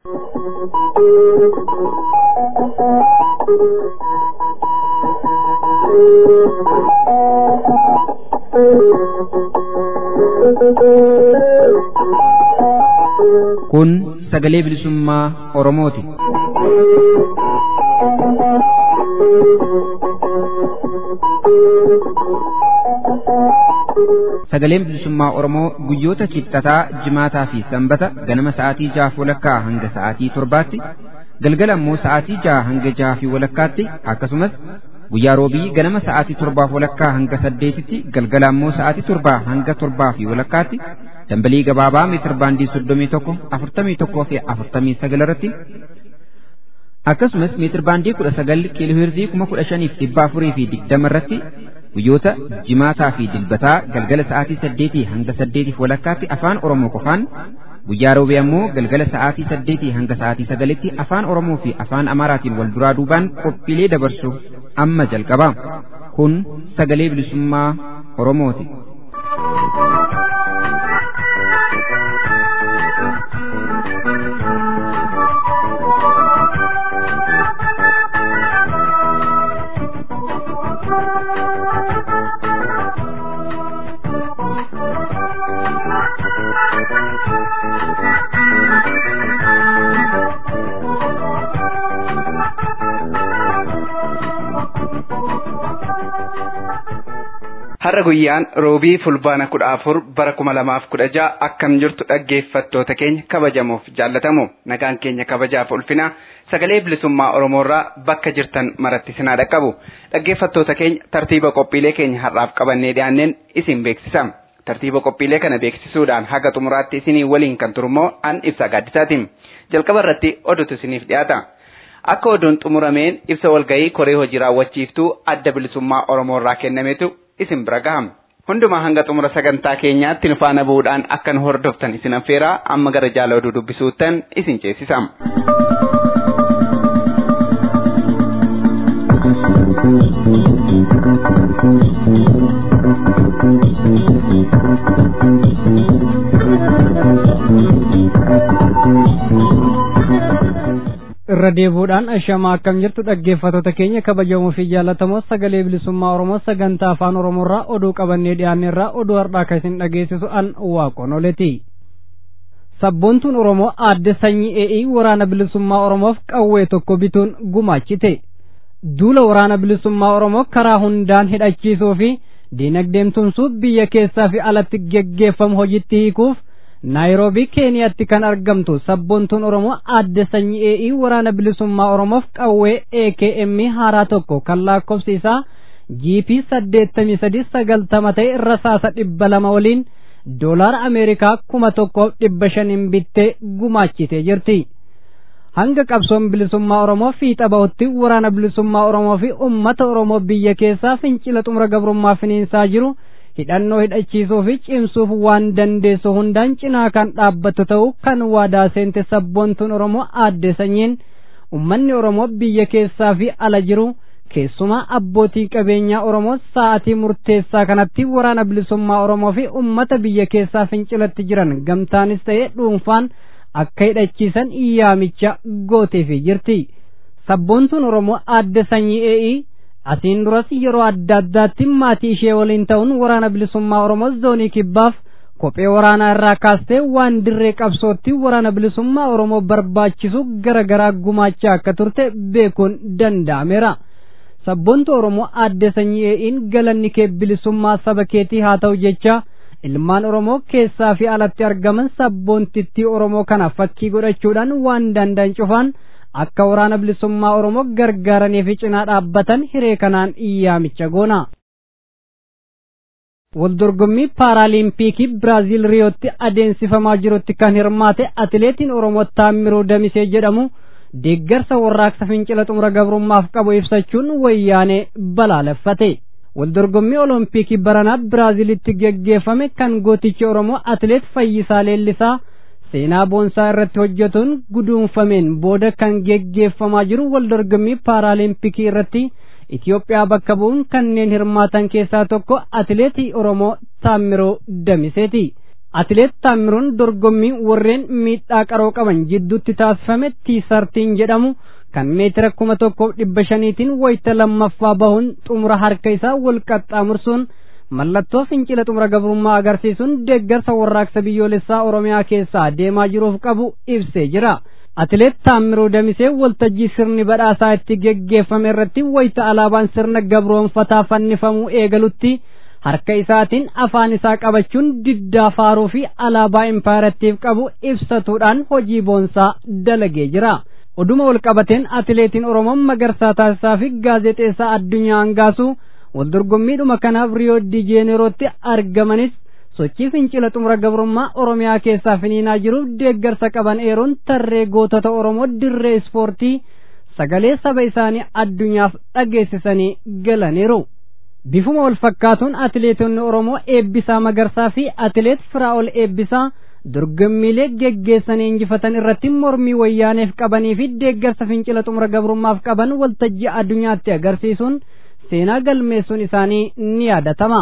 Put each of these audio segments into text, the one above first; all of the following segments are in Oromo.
Kun sagalee bilisummaa Oromooti. Sagaleen bilisummaa Oromoo guyyoota kibxataa, jimaataa fi sanbata ganama sa'aatii jahaaf walakkaa hanga sa'aatii torbaatti, galgala immoo sa'aatii jaha hanga jaha fi walakkaatti akkasumas guyyaa roobii ganama sa'aatii torbaaf walakkaa hanga saddeetitti galgala immoo sa'aatii torbaa hanga torbaa fi walakkaatti dambalii gabaabaa meetir baandii soddomii tokko afurtamii tokkoo fi afurtamii sagal irratti akkasumas meetir baandii kudha sagal kiilooheerzii kuma kudha shaniif dhibba afurii fi digdama irratti guyyoota jimaataa fi dilbataa galgala sa'aatii saddeetii hanga saddeetiif walakkaatti afaan oromoo qofaan guyyaa roobii ammoo galgala sa'aatii saddeetii hanga sa'aatii sagalitti afaan oromoo fi afaan amaaraatiin wal duraa duubaan qophiilee dabarsu amma jalqaba kun sagalee bilisummaa oromooti. Har'a guyyaan roobii fulbaana kudha afur bara kuma lamaaf kudha ja'a akkam jirtu dhaggeeffattoota keenya kabajamuuf jaallatamu nagaan keenya kabajaaf ulfina sagalee bilisummaa Oromoorraa bakka jirtan maratti sinaa dhaqqabu dhaggeeffattoota keenya tartiiba qophiilee keenya har'aaf qabannee dhiyaanneen isin beeksisa. Tartiiba qophiilee kana beeksisuudhaan haga xumuraatti isinii waliin kan turummoo an ibsa gaaddisaatiin jalqaba irratti oduutu isiniif dhiyaata. Akka oduun xumurameen ibsa walgahii koree hojii raawwachiiftuu adda bilisummaa Oromoorraa kennametu isin bira gahama. Hundumaa hanga xumura sagantaa keenyaatti nu faana bu'uudhaan akka nu hordoftan isin affeeraa amma gara jaala oduu dubbisuuttan isin ceesisa. irra deebuudhaan ashamaa akkam jirtu dhaggeeffattoota keenya kabajamoo fi jaallatamoo sagalee bilisummaa oromoo sagantaa afaan oromoorraa oduu qabannee dhiyaanneerraa oduu har'aa kan isin dhageessisu an waaqonoleti sabboontuun oromoo aadde sanyii ee'ii waraana bilisummaa oromoof qawwee tokko bituun gumaachite duula waraana bilisummaa oromoo karaa hundaan hidhachiisuu fi diinagdeemtumsuu biyya keessaa fi alatti geggeeffamu hojiitti hiikuuf naayiroobii keeniyaatti kan argamtu sabboontuun oromoo aadde sanyii ee'ii waraana bilisummaa oromoof qawwee akm haaraa tokko kan lakkoofsi isaa gp saddeettamii sadi sagaltama ta'e irra saasa dhibba lama waliin doolaara ameerikaa kuma tokkoof dhibba shaniin bittee gumaachitee jirti hanga qabsoon bilisummaa oromoo fiixa bahutti waraana bilisummaa oromoo fi ummata oromoo biyya keessaa fincila xumura gabrummaa finiinsaa jiru hidhannoo hidhachiisuu fi cimsuuf waan dandeessu hundaan cinaa kan dhaabbattu ta'uu kan waadaa seente sabboontuun oromoo aadde sanyiin ummanni oromoo biyya keessaa fi ala jiru keessumaa abbootii qabeenyaa oromoo sa'atii murteessaa kanatti waraana bilisummaa oromoo fi ummata biyya keessaa fincilatti jiran gamtaanis ta'ee dhuunfaan akka hidhachiisan yaamicha gooteefii jirti sabboontuun oromoo aadde sanyii ee'ii asiin duras yeroo adda addaatti maatii ishee waliin ta'uun waraana bilisummaa oromoo zoonii kibbaaf kophee waraanaa irraa kaastee waan dirree qabsootti waraana bilisummaa oromoo barbaachisu gara garaa gumaachaa akka turte beekuun danda'ameera. sabboontu oromoo aadde sanyii ee'iin galanni kee bilisummaa saba keetii haa ta'u jecha ilmaan oromoo keessaa fi alatti argaman sabboontittii oromoo kana fakkii godhachuudhaan waan danda'an cufaan akka waraana bilisummaa oromoo gargaaranii fi cinaa dhaabbatan hiree kanaan yaamicha goona. Waldorgommii paaraaliimpiikii Biraaziil Riyootti adeemsifamaa jirutti kan hirmaate atileetiin Oromoo Taammiruu Damisee jedhamu deeggarsa warraaqsa fincila xumura gabrummaaf qabu ibsachuun wayyaanee balaaleffate. Waldorgommii Oloompiikii baranaa Biraaziilitti geggeeffame kan gootichi Oromoo atileet Fayyisaa Leellisaa seenaa boonsaa irratti hojjetuun guduunfameen booda kan geggeeffamaa jiru waldorgommii paaraalimpikii irratti Itoophiyaa bakka bu'uun kanneen hirmaatan keessaa tokko atileetii Oromoo Taammiroo Damiseeti. atileet taammiruun dorgommii warreen miidhaa qaroo qaban jidduutti taasifame tiisartiin jedhamu kan meetira kuma tokkoof dhibba shaniitiin wayita lammaffaa bahuun xumura harka isaa wal qaxxaamursuun mallattoo fincila xumura gabrummaa agarsiisuun deeggarsa warraaqsa biyyoolessaa oromiyaa keessaa deemaa jiruuf qabu ibsee jira. atileet taammiruu damisee waltajjii sirni badhaasaa itti geggeeffame irratti wayita alaabaan sirna gabroonfataa fannifamuu eegalutti harka isaatiin afaan isaa qabachuun diddaa faaruu fi alaabaa impaarattiif qabu ibsatuudhaan hojii boonsaa dalagee jira. Oduma wal qabateen atileetiin Oromoon Magarsaa Taasisaa fi gaazexeessaa addunyaa hangaasu wal dorgommiidhuma kanaaf Riyoo di Jeenerootti argamanis sochii fincila xumura gabrummaa Oromiyaa keessaa finiinaa jiruuf deeggarsa qaban eeruun tarree gootota Oromoo dirree ispoortii sagalee saba isaanii addunyaaf dhageessisanii galaniiru. Bifuma wal fakkaatuun atileetonni Oromoo Eebbisaa Magarsaa fi atileet Firaa'ol Eebbisaa dorgommiilee geggeessanii injifatan irratti mormii wayyaaneef qabanii fi deeggarsa fincila xumura gabrummaaf qaban waltajjii addunyaatti agarsiisuun seenaa galmeessuun isaanii ni yaadatama.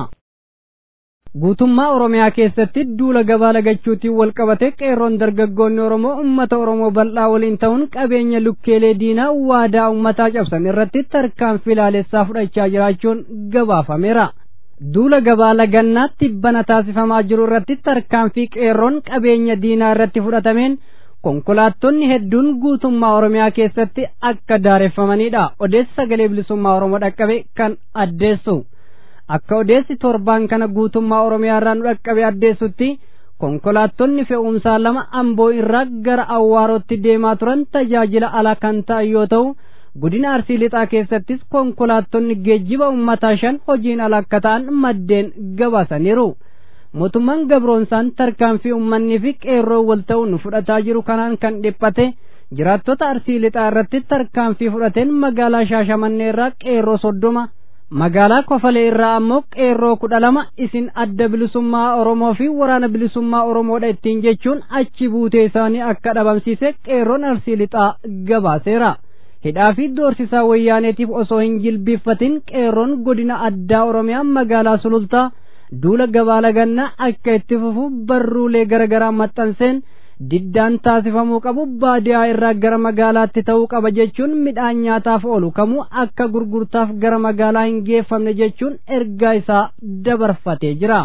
Guutummaa Oromiyaa keessatti duula gabaa lagachuutiin wal qabate qeerroon dargaggoonni Oromoo uummata Oromoo bal'aa waliin ta'uun qabeenya lukkeelee diinaa waadaa uummataa cabsan irratti tarkaanfii ilaalessaa fudhachaa jiraachuun gabaafameera. Duula gabaa lagannaatti bana taasifamaa jiru irratti tarkaanfii qeerroon qabeenya diinaa irratti fudhatameen konkolaattonni hedduun guutummaa Oromiyaa keessatti akka daareffamanidha. Odeessi sagalee bilisummaa Oromoo dhaqqabe kan addeessu. akka odeessi torbaan kana guutummaa oromiyaa irraa nu dhaqqabe addeessutti konkolaattonni fe'umsaa lama amboo irraa gara awwaarootti deemaa turan tajaajila ala kan ta'an yoo ta'u godina arsii lixaa keessattis konkolaattonni geejjiba ummataa shan hojiin ala akka ta'an maddeen gabaasaniiru mootummaan gabroonsaan tarkaanfii ummannii fi qeerroo wal ta'uun fudhataa jiru kanaan kan dhiphate jiraattota arsii lixaa irratti tarkaanfii fudhateen magaalaa shaashamannee irraa qeerroo soddoma magaalaa kofalee irraa ammoo qeerroo kudha lama isin adda bilisummaa oromoo fi waraana bilisummaa oromoodha ittiin jechuun achi buutee isaanii akka dhabamsiise qeerroon arsii lixaa gabaaseera hidhaa fi doorsisaa wayyaaneetiif osoo hin jilbiiffatin qeerroon godina addaa oromiyaa magaalaa sulultaa duula gabaa lagannaa akka itti fufu barruulee garagaraa maxxanseen diddaan taasifamuu qabu baadiyaa irraa gara magaalaatti ta'uu qaba jechuun midhaan nyaataaf oolu kamuu akka gurgurtaaf gara magaalaa hin geeffamne jechuun ergaa isaa dabarfatee jira.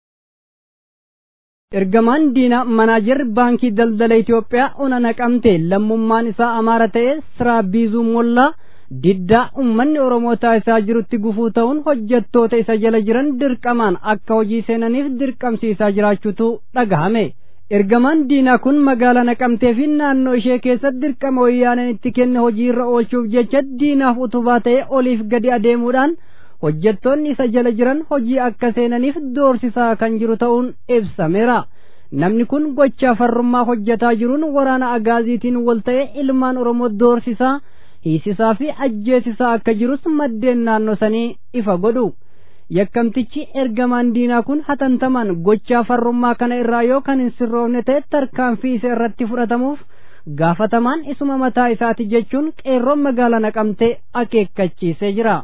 Ergamaan diinaa manaajarri baankii daldala Itoophiyaa ona naqamte lammummaan isaa amaara ta'e siraa biizuu mollaa diddaa ummanni Oromoo taasisaa jirutti gufuu ta'uun hojjettoota isa jala jiran dirqamaan akka hojii seenaniif dirqamsiisaa jiraachuutu dhagahame. ergamaan diinaa kun magaalaa naqamtee fi naannoo ishee keessatti dirqama wayyaaneen itti kenne hojii irra oolchuuf jecha diinaaf utubaa ta'e oliif gadi adeemuudhaan hojjettoonni isa jala jiran hojii akka seenaniif doorsisaa kan jiru ta'uun ibsameera. Namni kun gochaa farrummaa hojjetaa jiruun waraana agaaziitiin wal ta'e ilmaan Oromoo doorsisaa, hiisisaa fi ajjeesisaa akka jirus maddeen naannoo sanii ifa godhu. yakkamtichi ergamaan diinaa kun hatantamaan gochaa farrummaa kana irraa yoo kan hin sirroofne ta'e tarkaanfii isa irratti fudhatamuuf gaafatamaan isuma mataa isaati jechuun qeerroon magaalaa naqamtee akeekkachiisee jira.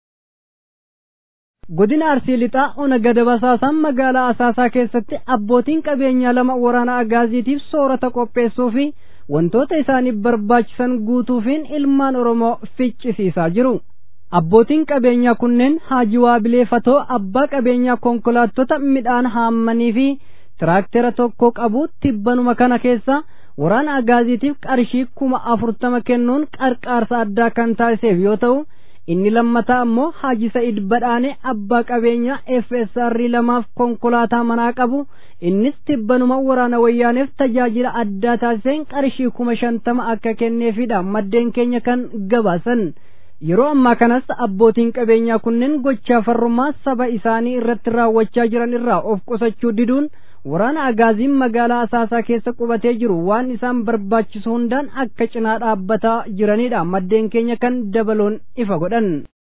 Godina Arsii Lixaa ona gada basaasaan magaalaa Asaasaa keessatti abbootiin qabeenyaa lama waraana agaaziitiif soorata qopheessuu fi wantoota isaaniif barbaachisan guutuufiin ilmaan Oromoo ficcisiisaa jiru. abbootiin qabeenyaa kunneen Haaji Waabilee Fatoo abbaa qabeenyaa konkolaattota midhaan haammanii fi tiraaktera tokko qabu tibbanuma kana keessa waraana agaaziitiif qarshii kuma afurtama kennuun qarqaarsa addaa kan taasiseef yoo ta'u inni lammataa ammoo Haaji Sa'id Badhaane abbaa qabeenyaa FSR lamaaf konkolaataa manaa qabu innis tibbanuma waraana wayyaaneef tajaajila addaa taasiseen qarshii kuma shantama akka kenneefidha maddeen keenya kan gabaasan. yeroo ammaa kanas abbootiin qabeenyaa kunneen gochaa farrummaa saba isaanii irratti raawwachaa jiran irraa of qusachuu diduun waraana agaaziin magaalaa asaasaa keessa qubatee jiru waan isaan barbaachisu hundaan akka cinaa dhaabbataa jiranidha maddeen keenya kan dabaloon ifa godhan.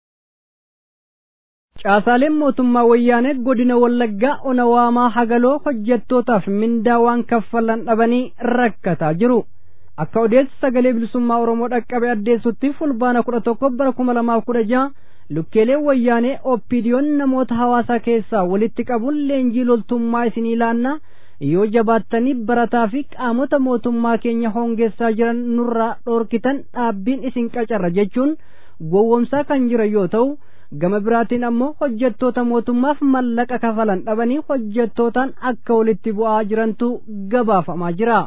Caasaaleen mootummaa wayyaanee godina Wallaggaa ona waamaa hagaloo hojjettootaaf mindaa waan kaffalan dhabanii rakkataa jiru. akka odeessi sagalee bilisummaa oromoo dhaqqabe addeessutti fulbaana kudha tokko bara kuma lamaaf kudha jaha lukkeeleen wayyaanee oppiidiyoon namoota hawaasaa keessaa walitti qabuun leenjii loltummaa isinii laannaa yoo jabaattanii barataa fi qaamota mootummaa keenya hongeessaa jiran nurraa dhoorkitan dhaabbiin isin qacarra jechuun gowwomsaa kan jira yoo ta'u gama biraatiin ammoo hojjettoota mootummaaf mallaqa kafalan dhabanii hojjettootaan akka walitti bu'aa jirantu gabaafamaa jira.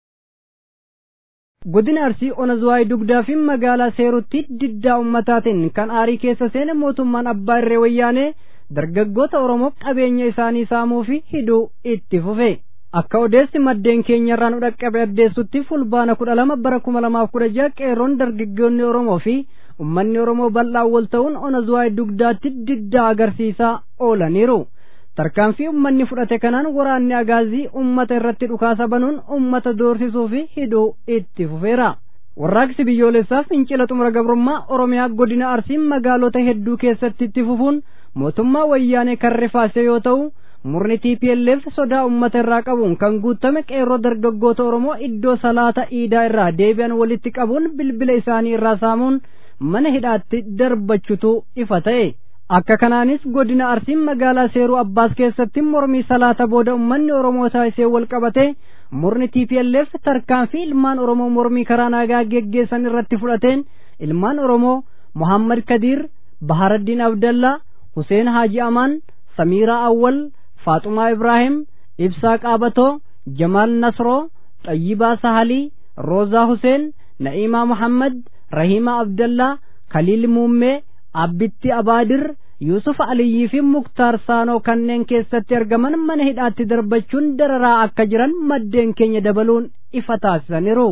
godina arsii onazuwaay dugdaa fi magaalaa seerutti diddaa ummataatiin kan aarii keessa seene mootummaan abbaa irree wayyaanee dargaggoota oromoo qabeenya isaanii saamuu fi hidhuu itti fufe akka odeessi maddeen keenyarraa nu dhaqqabe addeessutti fulbaana kudha lama bara kuma lamaaf kudha jaha qeerroon dargaggoonni oromoo fi ummanni oromoo bal'aan wal ta'uun onazuwaay dugdaatti diddaa agarsiisaa oolaniiru tarkaanfii ummanni fudhate kanaan waraanni agaazii ummata irratti dhukaasa banuun ummata doorsisuu fi hidhuu itti fufeera warraaqsi biyyoolessaa fincila xumura gabrummaa oromiyaa godina arsiin magaalota hedduu keessatti itti fufuun mootummaa wayyaanee kan rifaase yoo ta'u murni TPLF sodaa ummata irraa qabuun kan guutame qeerroo dargaggoota Oromoo iddoo salaata iidaa irraa deebi'an walitti qabuun bilbila isaanii irraa saamuun mana hidhaatti darbachutu ifa ta'e. Akka kanaanis godina Arsiin magaalaa Seeruu Abbaas keessatti mormii salaata booda uummanni Oromoo taasisee wal qabate murni TPLF tarkaanfii ilmaan Oromoo mormii karaa nagaa geggeessan irratti fudhateen ilmaan Oromoo Muhammad Kadiir, Baharaddiin Abdallaa, Huseen Haaji Amaan, Samiiraa Awwal, Faaxumaa Ibraahim, Ibsaa Qaabatoo, Jamaal Nasroo, Xayyibaa Sahalii, Roozaa Huseen, Na'iimaa Muhammad, Rahimaa Abdallaa, Kaliil Muummee, Abbitti Abaadir, Yusuf Aliyyii fi Muktaar Saanoo kanneen keessatti argaman mana hidhaatti darbachuun dararaa akka jiran maddeen keenya dabaluun ifa taasisaniiru.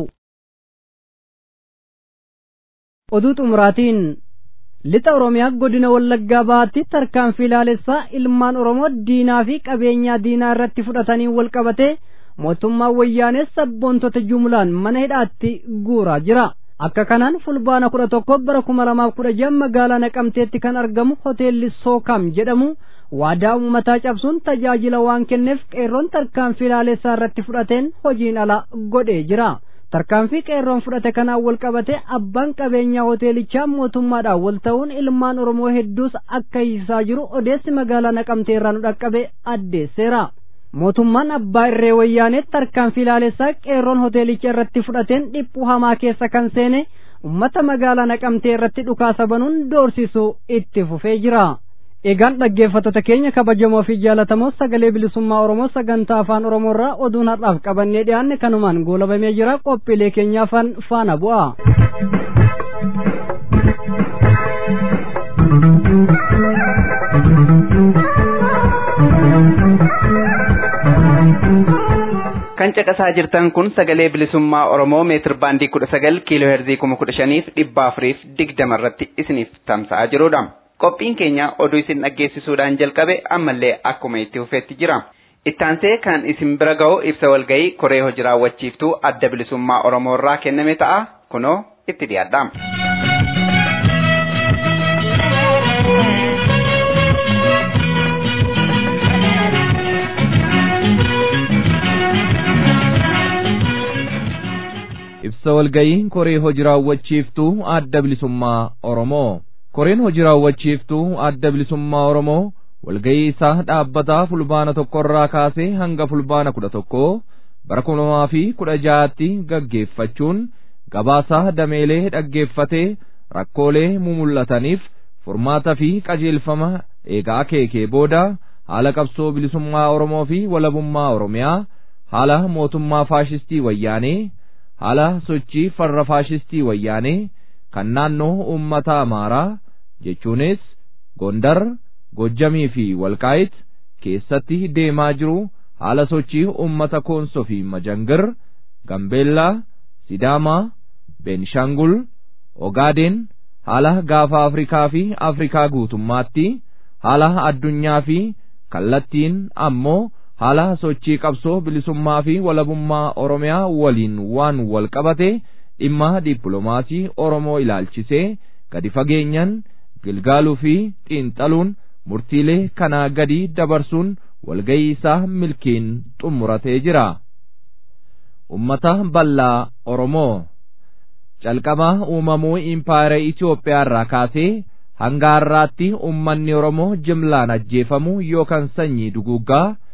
Oduu xumuraatiin lixa Oromiyaa godina Wallaggaa bahaatti tarkaanfii ilaalessaa ilmaan Oromoo diinaa fi qabeenyaa diinaa irratti fudhatanii wal qabate mootummaan wayyaanee sabboontota jumlaan mana hidhaatti guuraa jira. Akka kanaan fulbaana kudha tokko bara kuma lamaaf kudha jaha magaalaa Naqamteetti kan argamu hoteelli Sookam jedhamu waadaa uummataa cabsuun tajaajila waan kenneef qeerroon tarkaanfii ilaalessaa irratti fudhateen hojiin ala godhee jira. tarkaanfii qeerroon fudhate kanaan wal qabate abbaan qabeenyaa hoteelichaa mootummaadhaan wal ta'uun ilmaan oromoo hedduus akka hiisaa jiru odeessi magaalaa naqamtee irraa nu dhaqqabe addeesseera mootummaan abbaa irree wayyaanee tarkaanfii ilaalessaa qeerroon hoteelicha irratti fudhateen dhiphuu hamaa keessa kan seene ummata magaalaa naqamtee irratti dhukaasa banuun doorsisuu itti fufee jira. Egaan dhaggeeffattoota keenya kabajamoo fi jaalatamoo sagalee bilisummaa Oromoo sagantaa afaan Oromoo irraa oduun har'aaf qabannee dhiyaanne kanumaan goolabamee jira qophiilee keenyaa faana bu'a. kan caqasaa jirtan kun sagalee bilisummaa Oromoo meetir baandii kudha sagal kiiloo heerzii kuma kudha shaniif dhibba afuriif digdama irratti isiniif tamsa'aa jirudha. qophiin keenya oduu isin dhaggeessisuudhaan jalqabe ammallee akkuma itti fufeetti jira. Ittaansee kan isin bira ga'u ibsa walga'ii koree hojii raawwachiiftuu adda bilisummaa Oromoo irraa kenname ta'a. Kunoo itti dhiyaadha. Ibsa walga'ii koree hojii raawwachiiftuu adda bilisummaa Oromoo. koreen hojii raawwachiiftuu adda bilisummaa Oromoo walga'ii isaa dhaabbataa fulbaana tokkorraa kaasee hanga fulbaana kudha tokko bara kuma lamaa fi kudha ja'aatti gaggeeffachuun gabaasaa dameelee dhaggeeffatee rakkoolee mumul'ataniif furmaata fi qajeelfama eegaa akeekee booda haala qabsoo bilisummaa Oromoo fi walabummaa Oromiyaa haala mootummaa faashistii wayyaanee haala sochii farra faashistii wayyaanee kan naannoo uummata Amaaraa jechuunis Gondar, Gojjamii fi Walqaayit keessatti deemaa jiru haala sochii uummata Koonsoo fi Majangir, Gambeellaa, Sidaamaa, Beenishangul, Ogaadeen haala gaafa Afrikaa fi Afrikaa guutummaatti haala addunyaa fi kallattiin ammoo haala sochii qabsoo bilisummaa fi walabummaa Oromiyaa waliin waan wal qabate dhimma dippiloomaasii Oromoo ilaalchisee gadi fageenyan gilgaaluu fi xiinxaluun murtiilee kanaa gadi dabarsuun walga'ii isaa milkiin xumuratee jira. Ummata bal'aa Oromoo calqaba uumamuu impaayera Itoophiyaa irraa kaasee hanga har'aatti ummanni Oromoo jimlaan ajjeefamu yookaan sanyii duguuggaa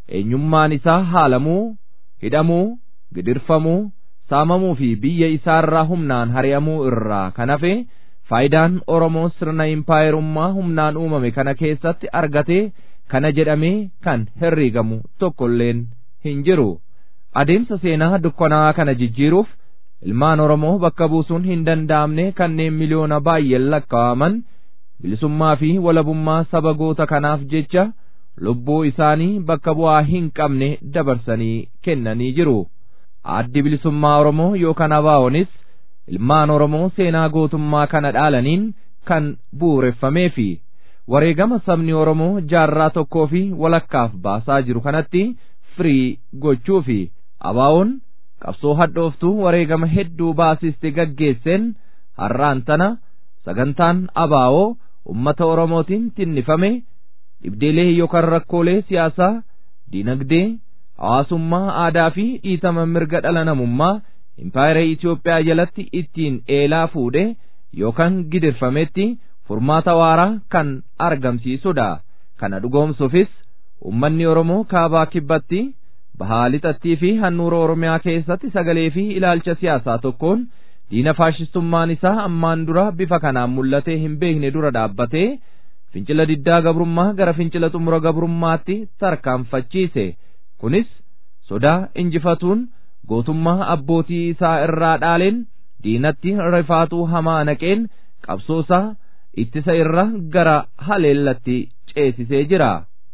eenyummaan isaa haalamuu hidhamuu gidirfamuu saamamuu fi biyya isaarraa humnaan hari'amuu irraa kan hafe faayidaan oromoo sirna impaayerummaa humnaan uumame kana keessatti argatee kana jedhamee kan herrigamu tokkolleen hin jiru adeemsa seenaa dukkanaa kana jijjiiruuf ilmaan oromoo bakka buusuun hin danda'amne kanneen miliyoona baay'een lakkaa'aman bilisummaa fi walabummaa saba goota kanaaf jecha lubbuu isaanii bakka bu'aa hin qabne dabarsanii kennanii jiru addi bilisummaa oromoo yookaan abaa'onis ilmaan oromoo seenaa gootummaa kana dhaalaniin kan bu'uureffamee fi wareegama sabni oromoo jaarraa tokkoo fi walakkaaf baasaa jiru kanatti firii gochuu fi abaa'oon qabsoo hadhooftuu wareegama hedduu baasiste gaggeesseen har'aan tana sagantaan abaa'oo ummata oromootiin tinnifame dhibdeelee yookaan rakkoolee siyaasaa diinagdee hawaasummaa aadaa fi dhiitama mirga dhala namummaa impaayera Itoophiyaa jalatti ittiin eelaa fuudhe yookaan gidirfametti furmaata waaraa kan argamsiisudha. Kana dhugoomsuufis ummanni Oromoo kaabaa kibbatti bahaa lixattii fi handhuura Oromiyaa keessatti sagalee fi ilaalcha siyaasaa tokkoon diina faashistummaan isaa ammaan dura bifa kanaan mul'atee hin beekne dura dhaabbatee fincila diddaa gabrummaa gara fincila xumura gabrummaatti tarkaanfachiise. Kunis sodaa injifatuun gootummaa abbootii isaa irraa dhaaleen diinatti rifaatuu hamaa naqeen qabsoosaa ittisa irra gara haleellatti ceesisee jira.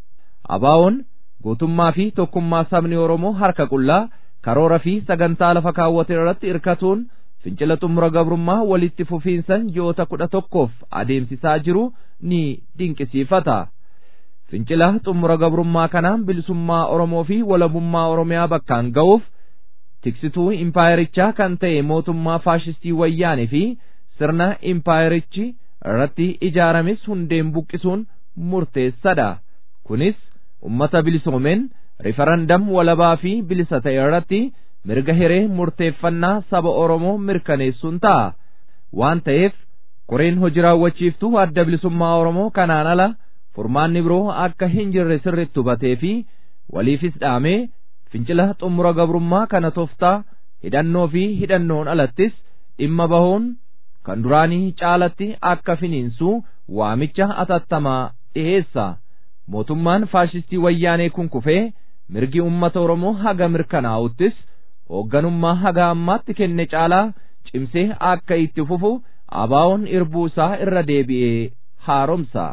Abaa'oon gootummaa fi tokkummaa sabni Oromoo harka qullaa karoora fi sagantaa lafa kaawwate irratti irkatuun fincila xumura gabrummaa walitti fufiinsan ji'oota kudha tokkoof adeemsisaa jiru ni dinqisiifata. Fincila xumura gabrummaa kanaan bilisummaa Oromoo fi walabummaa Oromiyaa bakkaan ga'uuf tiksituu impaayerichaa kan ta'e mootummaa faashistii wayyaanee fi sirna impaayerichi irratti ijaarames hundeen buqqisuun murteessadha. Kunis ummata bilisoomeen rifarandam walabaa fi bilisa ta'e irratti mirga hiree murteeffannaa saba Oromoo mirkaneessuun ta'a. Waan ta'eef koreen hojii raawwachiiftuu adda bilisummaa Oromoo kanaan ala furmaanni biroo akka hin jirre sirritti hubatee fi waliifis dhaamee fincila xumura gabrummaa kana toftaa hidhannoo fi hidhannoon alattis dhimma bahuun kan duraanii caalatti akka finiinsu waamicha atattamaa dhiheessa. Mootummaan faashistii wayyaanee kun kufee mirgi ummata Oromoo haga mirkanaa'uttis hoogganummaa haga ammaatti kenne caalaa cimsee akka itti fufu abaa'oon irbuu isaa irra deebi'ee haaromsa.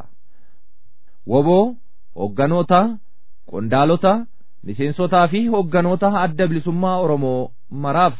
Woboo hoogganoota qondaalota miseensotaa fi hoogganoota adda bilisummaa Oromoo maraaf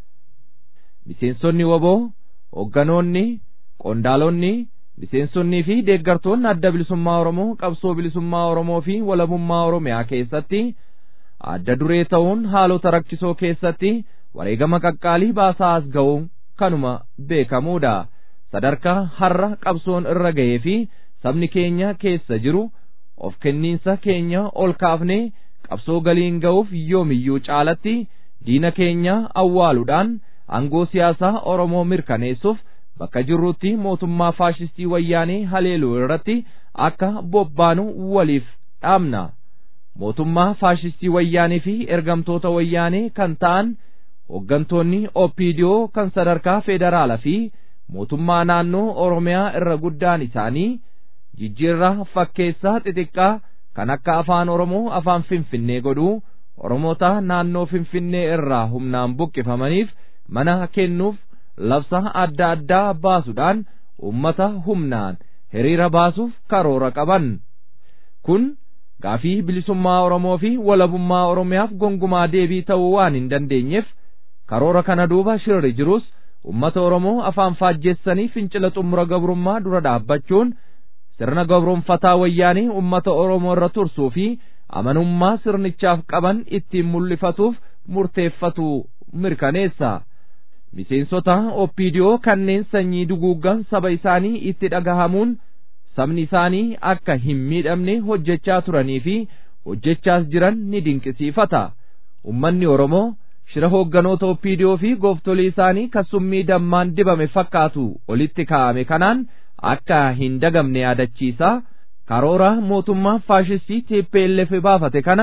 miseensonni woboo hoogganoonni qondaalonni miseensonnii fi deeggartoonni adda bilisummaa Oromoo qabsoo bilisummaa Oromoo fi walabummaa Oromiyaa keessatti adda duree ta'uun haalota rakkisoo keessatti wareegama qaqqaalii baasaa as ga'uun kanuma beekamuudha sadarkaa har'a qabsoon irra ga'ee fi sabni keenya keessa jiru of kenniinsa keenya ol kaafnee qabsoo galiin ga'uuf yoomiyyuu caalatti diina keenya awwaaluudhaan aangoo siyaasaa Oromoo mirkaneessuuf bakka jirrutti mootummaa faashistii wayyaanee haleeluu irratti akka bobbaanu waliif dhaamna. Mootummaa faashistii wayyaanee fi ergamtoota wayyaanee kan ta'an hooggantoonni OPDO kan sadarkaa federaalaa fi mootummaa naannoo Oromiyaa irra guddaan isaanii jijjiirraa fakkeessaa xixiqqaa kan akka afaan Oromoo afaan Finfinnee godhuu Oromoota naannoo Finfinnee irraa humnaan buqqifamaniif mana kennuuf labsa adda addaa baasuudhaan ummata humnaan hiriira baasuuf karoora qaban. Kun gaafii bilisummaa Oromoo fi walabummaa Oromiyaaf gongumaa deebii ta'uu waan hin dandeenyeef karoora kana duuba shirri jirus ummata Oromoo afaan faajjeessanii fincila xumura gabrummaa dura dhaabbachuun sirna gabroonfataa wayyaanii ummata Oromoo irra tursuu fi amanummaa sirnichaaf qaban ittiin mul'ifatuuf murteeffatu mirkaneessa. Miseensota OPDO kanneen sanyii duguuggan saba isaanii itti dhagahamuun sabni isaanii akka hin miidhamne hojjechaa turanii fi hojjechaas jiran ni dinqisiifata. Ummanni Oromoo shira hoogganoota OPDO fi gooftolii isaanii kasummii dammaan dibame fakkaatu olitti kaa'ame kanaan akka hin dagamne yaadachiisa. Karoora mootummaa faashistii TPLF baafate kana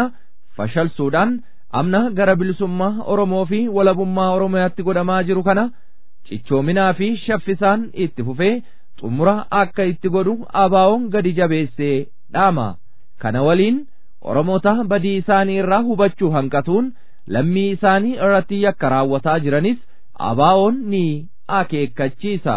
fashalsuudhaan amna gara bilisummaa Oromoo fi walabummaa Oromiyaatti godhamaa jiru kana cichoominaa fi shaffisaan itti fufee xumura akka itti godhu abaawoon gadi jabeessee dhaama. Kana waliin Oromoota badii isaanii irraa hubachuu hanqatuun lammii isaanii irratti yakka raawwataa jiranis abaawoon ni akeekkachiisa.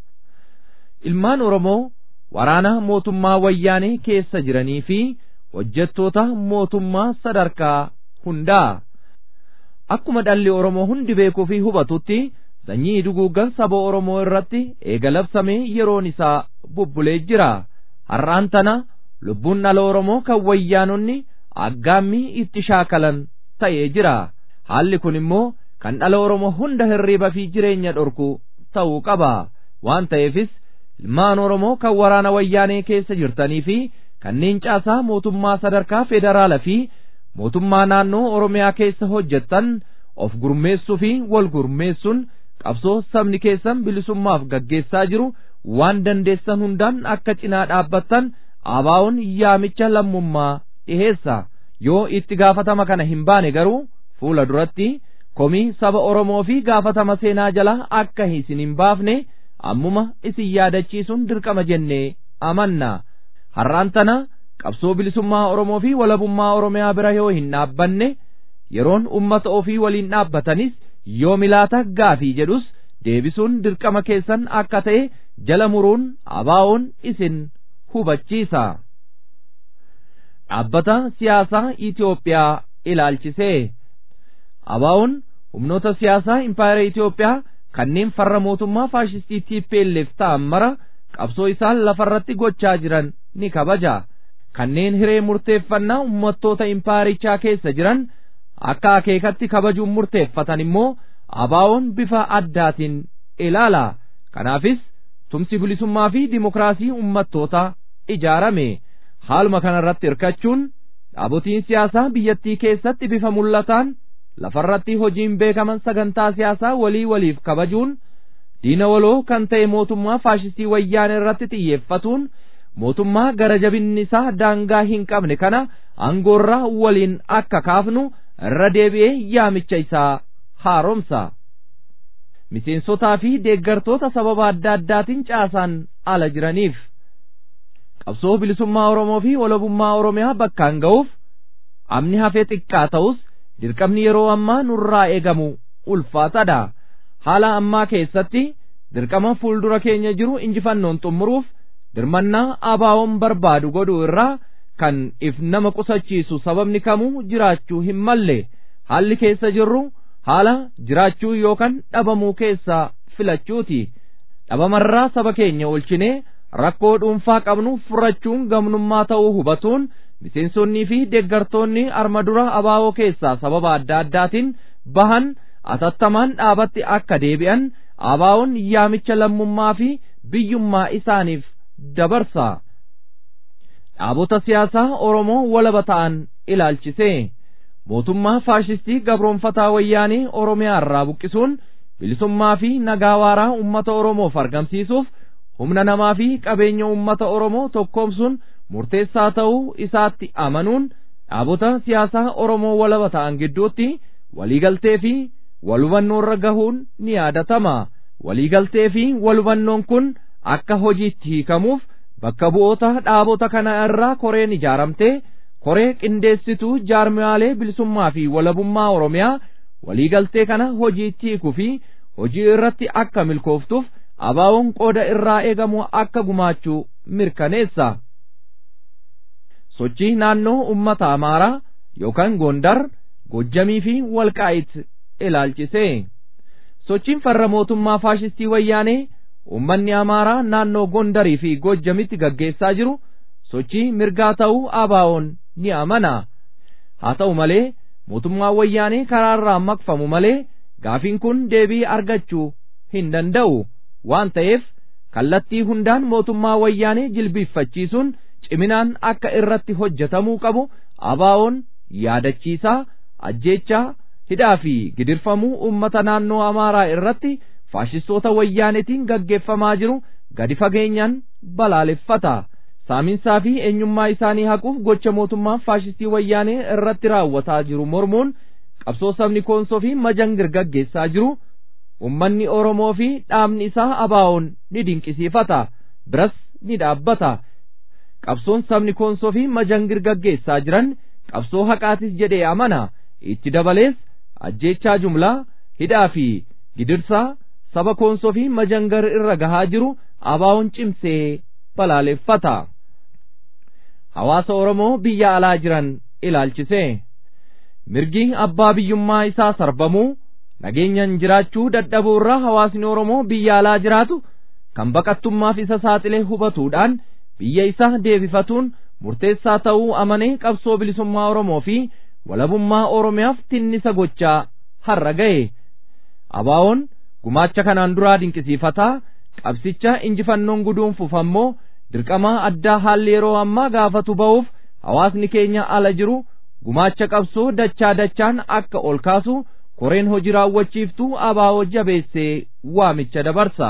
Ilmaan Oromoo waraana mootummaa wayyaanee keessa jiranii fi hojjettoota mootummaa sadarkaa hundaa. Akkuma dhalli Oromoo hundi beekuu fi hubatutti sanyii duguuggan saba Oromoo irratti eega labsamee yeroon isaa bubbulee jira. Har'aan tana lubbuun dhala Oromoo kan wayyaanonni aggaammii itti shaakalan ta'ee jira. Haalli kun immoo kan dhala Oromoo hunda hirriiba fi jireenya dhorku ta'uu qaba. Waan ta'eefis ilmaan Oromoo kan waraana wayyaanee keessa jirtanii fi kanneen caasaa mootummaa sadarkaa federaalaa fi mootummaa naannoo Oromiyaa keessa hojjettan of gurmeessuu fi wal gurmeessuun qabsoo sabni keessan bilisummaaf gaggeessaa jiru waan dandeessan hundaan akka cinaa dhaabbattan abaawoon yaamicha lammummaa dhiheessa yoo itti gaafatama kana hin baane garuu fuula duratti komii saba Oromoo fi gaafatama seenaa jala akka isin hin baafne ammuma isin yaadachiisuun dirqama jennee amanna har'aan tana qabsoo bilisummaa Oromoo fi walabummaa Oromiyaa bira yoo hin dhaabbanne yeroon ummata ofii waliin dhaabbatanis yoo milaata gaafii jedhus deebisuun dirqama keessan akka ta'e jala muruun abaawoon isin hubachiisa. Dhaabbata siyaasaa Itoophiyaa ilaalchisee abaawoon humnoota siyaasaa impaayera Itoophiyaa kanneen farra mootummaa faashistii TPLF ta'an mara qabsoo isaan lafarratti gochaa jiran ni kabaja. Kanneen hiree murteeffannaa uummattoota impaayerichaa keessa jiran akka akeekatti kabajuun murteeffatan immoo abaawoon bifa addaatiin ilaala. Kanaafis tumsi bilisummaa fi dimokiraasii uummattoota ijaarame. Haaluma kanarratti hirkachuun dhaabotiin siyaasaa biyyattii keessatti bifa mul'ataan lafarratti hojiin beekaman sagantaa siyaasaa walii waliif kabajuun diina waloo kan ta'e mootummaa faashistii wayyaanee irratti xiyyeeffatuun mootummaa gara jabinni isaa daangaa hin qabne kana aangoorraa waliin akka kaafnu irra deebi'ee yaamicha isaa haaromsa. Miseensotaa fi deeggartoota sababa adda addaatiin caasaan ala jiraniif qabsoo bilisummaa Oromoo fi walabummaa Oromiyaa bakkaan ga'uuf amni hafee xiqqaa ta'us dirqamni yeroo ammaa nurraa eegamu ulfaatadha. Haala ammaa keessatti dirqama fuuldura keenya jiru injifannoon xumuruuf dirmannaa abaawoon barbaadu godhuu irraa kan if nama qusachiisu sababni kamuu jiraachuu hin malle haalli keessa jirru haala jiraachuu yookaan dhabamuu keessaa filachuuti. Dhabamarraa saba keenya oolchinee rakkoo dhuunfaa qabnu furachuun gamnummaa ta'uu hubatuun miseensonnii fi deeggartoonni arma dura abaawoo keessaa sababa adda addaatiin bahan atattamaan dhaabatti akka deebi'an abaawoon yaamicha lammummaa fi biyyummaa isaaniif dabarsa. Dhaabota siyaasaa Oromoo walaba ta'an ilaalchisee mootummaa faashistii gabroonfataa wayyaanii Oromiyaa irraa buqqisuun bilisummaa fi nagaa waaraa uummata Oromoof argamsiisuuf humna namaa fi qabeenya uummata Oromoo tokkoomsuun murteessaa ta'uu isaatti amanuun dhaabota siyaasaa Oromoo walaba ta'an gidduutti waliigaltee fi walhubannoorra gahuun ni yaadatama. Waliigaltee fi walhubannoon kun akka hojiitti hiikamuuf bakka bu'oota dhaabota kana irraa koreen ijaaramtee koree qindeessituu jaarmiyaalee bilisummaa fi walabummaa Oromiyaa waliigaltee kana hojiitti hiikuu fi hojii irratti akka milkooftuuf abaawoon qooda irraa eegamu akka gumaachuu mirkaneessa. Sochii naannoo uummata Amaaraa yookaan Gondar, Gojjamii fi Walqaayit ilaalchisee. Sochiin farra mootummaa faashistii wayyaanee uummanni Amaaraa naannoo Gondarii fi Gojjamitti gaggeessaa jiru sochii mirgaa ta'uu abaawoon ni amana. Haa ta'u malee mootummaa wayyaanee karaarraa maqfamu malee gaafiin kun deebii argachuu hin danda'u. waan ta'eef kallattii hundaan mootummaa wayyaanee jilbiiffachiisuun ciminaan akka irratti hojjetamuu qabu abaawoon yaadachiisaa ajjeechaa hidhaa fi gidirfamuu uummata naannoo amaaraa irratti faashistoota wayyaanetiin gaggeeffamaa jiru gadi fageenyaan balaaleffata saaminsaa fi eenyummaa isaanii haquuf gocha mootummaan faashistii wayyaanee irratti raawwataa jiru mormuun qabsoo sabni koonsoo fi majangir gaggeessaa jiru ummanni oromoo fi dhaabni isaa abaa'oon ni dinqisiifata biras ni dhaabbata qabsoon sabni koonsoo fi majangir gaggeessaa jiran qabsoo haqaatis jedhee amana itti dabalees ajjeechaa jumlaa hidhaa fi gidirsaa saba koonsoo fi majangar irra gahaa jiru abaa'oon cimsee balaaleffata hawaasa oromoo biyya alaa jiran ilaalchise mirgi abbaa biyyummaa isaa sarbamuu nageenyan jiraachuu dadhabuu irraa hawaasni oromoo biyya alaa jiraatu kan baqattummaaf isa saaxilee hubatuudhaan biyya isaa deebifatuun murteessaa ta'uu amanee qabsoo bilisummaa oromoo fi walabummaa oromiyaaf tinnisa gochaa har'a ga'e abaa'oon gumaacha kanaan duraa dinqisiifataa qabsicha injifannoon guduunfuuf ammoo dirqamaa addaa haalli yeroo ammaa gaafatu ba'uuf hawaasni keenya ala jiru gumaacha qabsoo dachaa dachaan akka ol kaasu koreen hojii raawwachiiftuu abaa'oo jabeessee waamicha dabarsa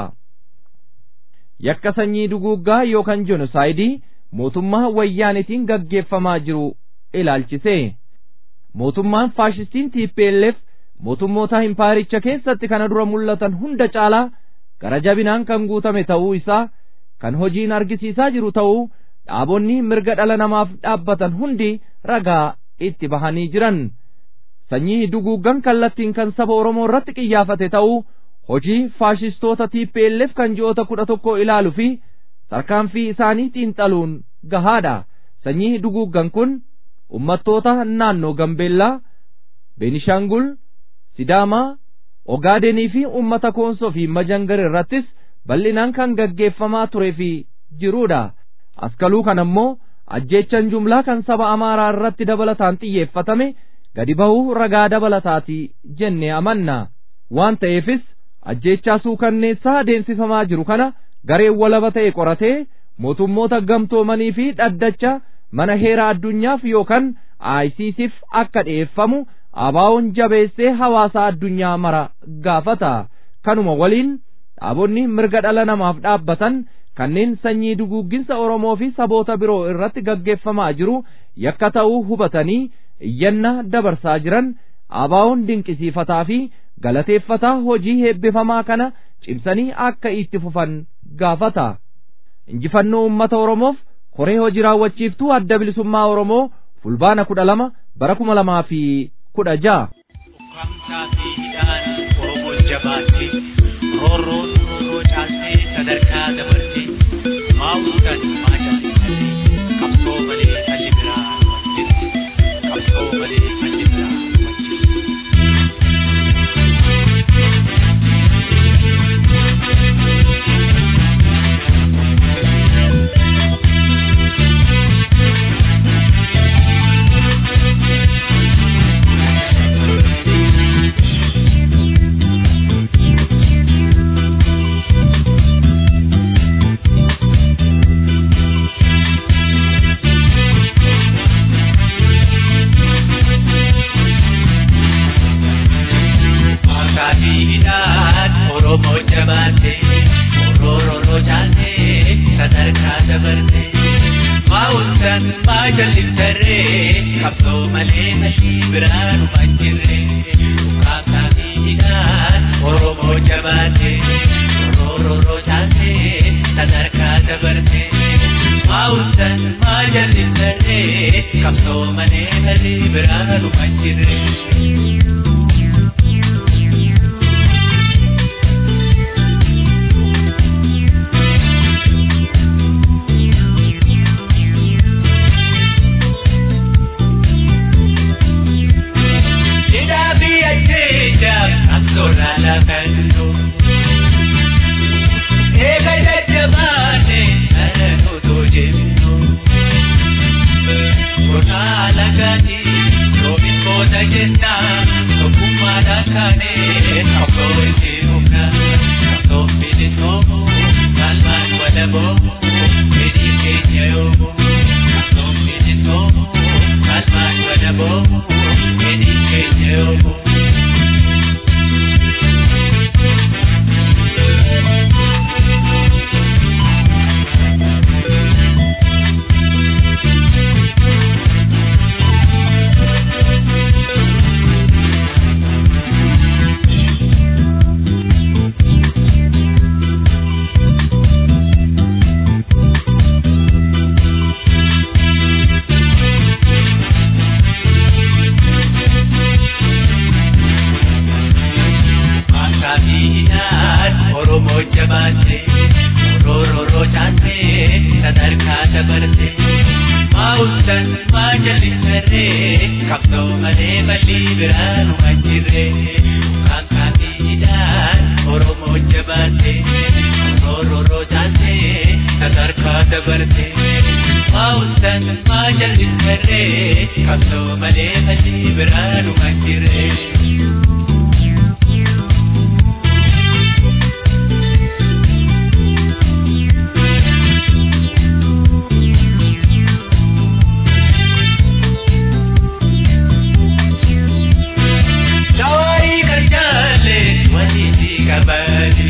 yakka sanyii duguuggaa yookaan jenosaayidii mootummaa wayyaanitiin gaggeeffamaa jiru ilaalchise mootummaan faashistiin TPLF mootummoota impaayiricha keessatti kana dura mul'atan hunda caalaa gara jabinaan kan guutame ta'uu isaa kan hojiin argisiisaa jiru ta'uu dhaabonni mirga dhala namaaf dhaabbatan hundi ragaa itti bahanii jiran sanyii duguuggan kallattiin kan saba Oromoo irratti qiyyaafate ta'uu hojii faashistoota TPLF kan ji'oota kudha tokko ilaalu fi tarkaanfii isaanii xiinxaluun gahaadha sanyii duguuggan kun ummattoota naannoo Gambeellaa Beenishaangul Sidaamaa Ogaadenii fi ummata Koonsoo fi Majangar irrattis bal'inaan kan gaggeeffamaa turee fi jiruudha askaluu kan ammoo ajjeechan jumlaa kan saba Amaaraa irratti dabalataan xiyyeeffatame gadi bahuu ragaa dabalataati jennee amanna waan ta'eefis ajjeechaa suukanneessaa adeemsifamaa jiru kana gareen walaba ta'e qoratee mootummoota gamtoomanii fi dhaddacha mana heeraa addunyaaf yookaan ICCf akka dhi'eeffamu abaa'oon jabeessee hawaasa addunyaa mara gaafata kanuma waliin dhaabonni mirga dhala namaaf dhaabbatan kanneen sanyii duguugginsa Oromoo fi saboota biroo irratti gaggeeffamaa jiru yakka ta'uu hubatanii iyyanna dabarsaa jiran abaa'oon dinqisiifataa fi galateeffataa hojii heebbifamaa kana cimsanii akka itti fufan gaafata injifannoo ummata Oromoof koree hojii raawwachiiftuu adda bilisummaa Oromoo fulbaana kudha lama bara kuma lamaa fi kudha ja'a. Ukkaamsaa fi hidhaan Oromoo jabaatti roorroon roorroo caaltee sadarkaa dabalte maa'uudhaan maa jaallatanii qabsoo malee halli biraa wajjin qabsoo malee halli biraa wajjin. Akaabiidhaan Oromoo jabaate Orooroo jaalte sadarkaa dabarte Maa'uudhaan maa jallisarree qabsoo malee hashii biraa dhuma jirre Akaabiidhaan Oromoo jabaate Orooroo jaalte sadarkaa dabarte Maa'uudhaan maa jallisarree qabsoo malee hashii biraa dhuma jirre. Kun jabaate rooroo chaate sadarkaa dabarte maa'usan maa jallisarree qabsoo malee bal'ii biraan waan jirre kan kaafiidhaan oromoo jabaate rooroo chaate sadarkaa dabarte maa'usan maa jallisarree qabsoo malee bal'ii biraan waan jirre. Dawai karjale wajiji kabali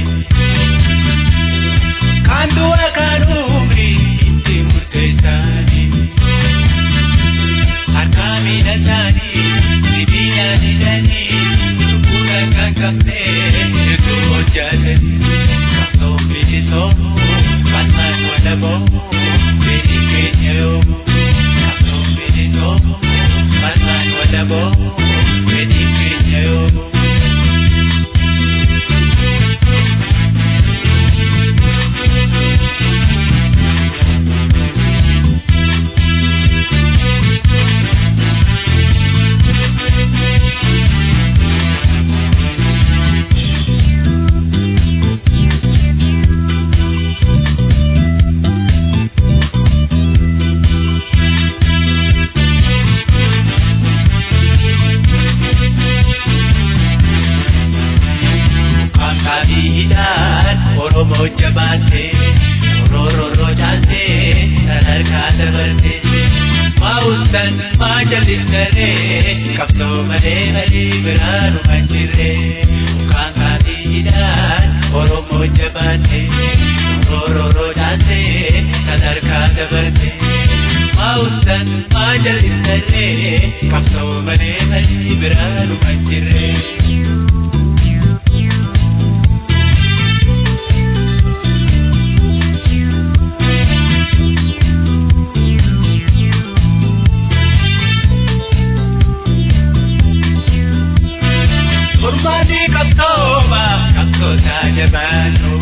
Kandu akanumri itti murteessani Harkami datani sibiila didani Lubbuudha kan qabne hedduu hojjatani Qabsoo bilisoomu falmaan walaboomu fedhi keenya yoomu Qabsoo bilisoomu falmaan walaboomu fedhi keenya yoomu Kankaabiidhaan Oromoo jabaate rooroo chaate sadarkaa dabarte maa'usan maa jallisaree qabsoo malee malee biraan waan jirre Kankaabiidhaan Oromoo jabaate rooroo chaate sadarkaa dabarte maa'usan maa jallisaree qabsoo malee malee biraan waan jirre. Kurmaanii qabsooma qabsoota jabaannu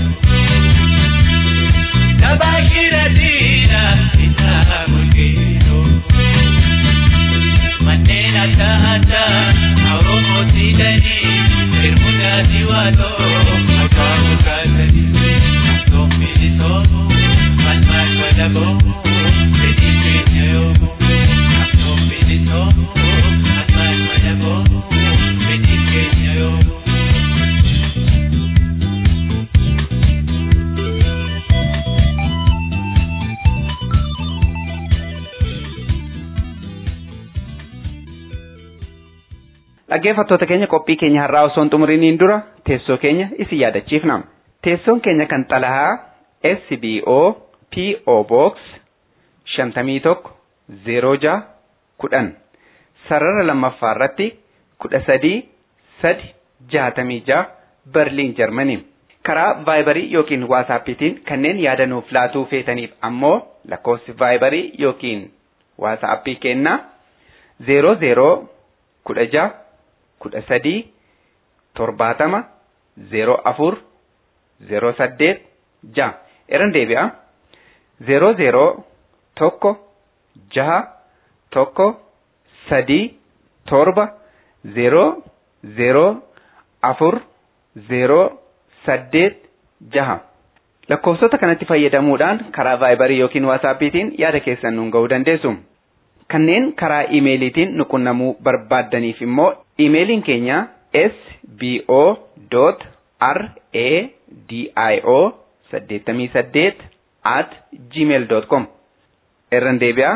Tabaashira diina isaa mul'isu Manneen adda addaa Oromoo siidanii Hirmuudhaati waatoo Akka mukaasanii Qabsoon bilisoomu Falmaan walaboomu Fedhii keenya yoomu Qabsoon bilisoomu Falmaan walaboomu Fedhii keenya yoomu Dhaggeeffattoota keenya qophii keenya har'aa osoo hin xumuriniin dura teessoo keenya isin yaadachiifna. Teessoon keenya kan xalahaa SBO PO Box shantamii tokko zeeroo jaha kudhan sarara lammaffaa irratti kudha sadii sadi jaatamii jaha Berliin Jarmanii. Karaa vaayibarii yookiin waasaappiitiin kanneen yaada nuuf laatuu feetaniif ammoo lakkoofsi vaayibarii yookiin waasaappii kennaa zeeroo zeeroo kudha jaha kudha sadii torbaatama zeeroo afur zeeroo saddeet jaha irran deebi'a zeeroo zeeroo tokko jaha tokko sadii torba zeeroo zeeroo afur zeeroo saddeet jaha lakkoofsota kanatti fayyadamuudhaan karaa vaayibarii yookiin waasaappiitiin yaada keessan nuun ga'uu dandeessu. Kanneen karaa iimeeliitiin nu qunnamuu barbaaddaniif immoo iimeeliin keenya sbo.radio saddeettamii saddeet at gmail dot com irran deebi'aa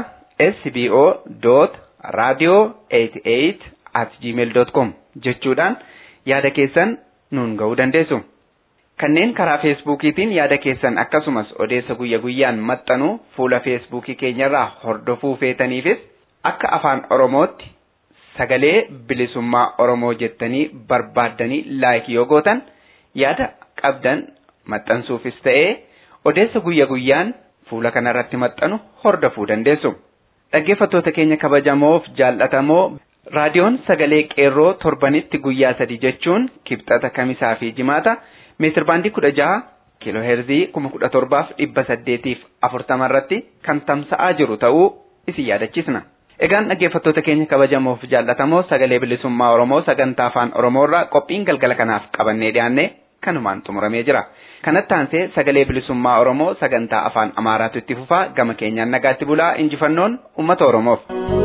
sbo.radio eighty eight at gmail dot com jechuudhaan yaada keessan nuun ga'uu dandeessu. Kanneen karaa feesbuukiitiin yaada keessan akkasumas odeessa guyya guyyaan maxxanuu fuula feesbuukii keenyarraa hordofuu feetaniifis akka afaan Oromootti sagalee bilisummaa Oromoo jettanii barbaaddanii laayikii yoo gootan yaada qabdan maxxansuufis ta'ee odeessa guyya guyyaan fuula kanarratti maxxanu hordofuu dandeessu. Dhaggeeffattoota keenya kabajamoof jaallatamoo raadiyoon sagalee qeerroo torbanitti guyyaa sadi jechuun kibxata kamisaa fi jimaata meetir baandii kudha jaha kiiloo heerzii kuma kudha torbaaf dhibba saddeetiif afurtama irratti kan tamsa'aa jiru ta'uu isin yaadachiisna. Egaan dhaggeeffattoota keenya kabajamoof jaallatamoo sagalee bilisummaa Oromoo sagantaa afaan Oromoo irraa qophiin galgala kanaaf qabannee dhiyaanne kanumaan xumuramee jira. Kanatti aansee sagalee bilisummaa Oromoo sagantaa afaan Amaaraatu itti fufaa gama keenyaan nagaatti bulaa injifannoon uummata Oromoof.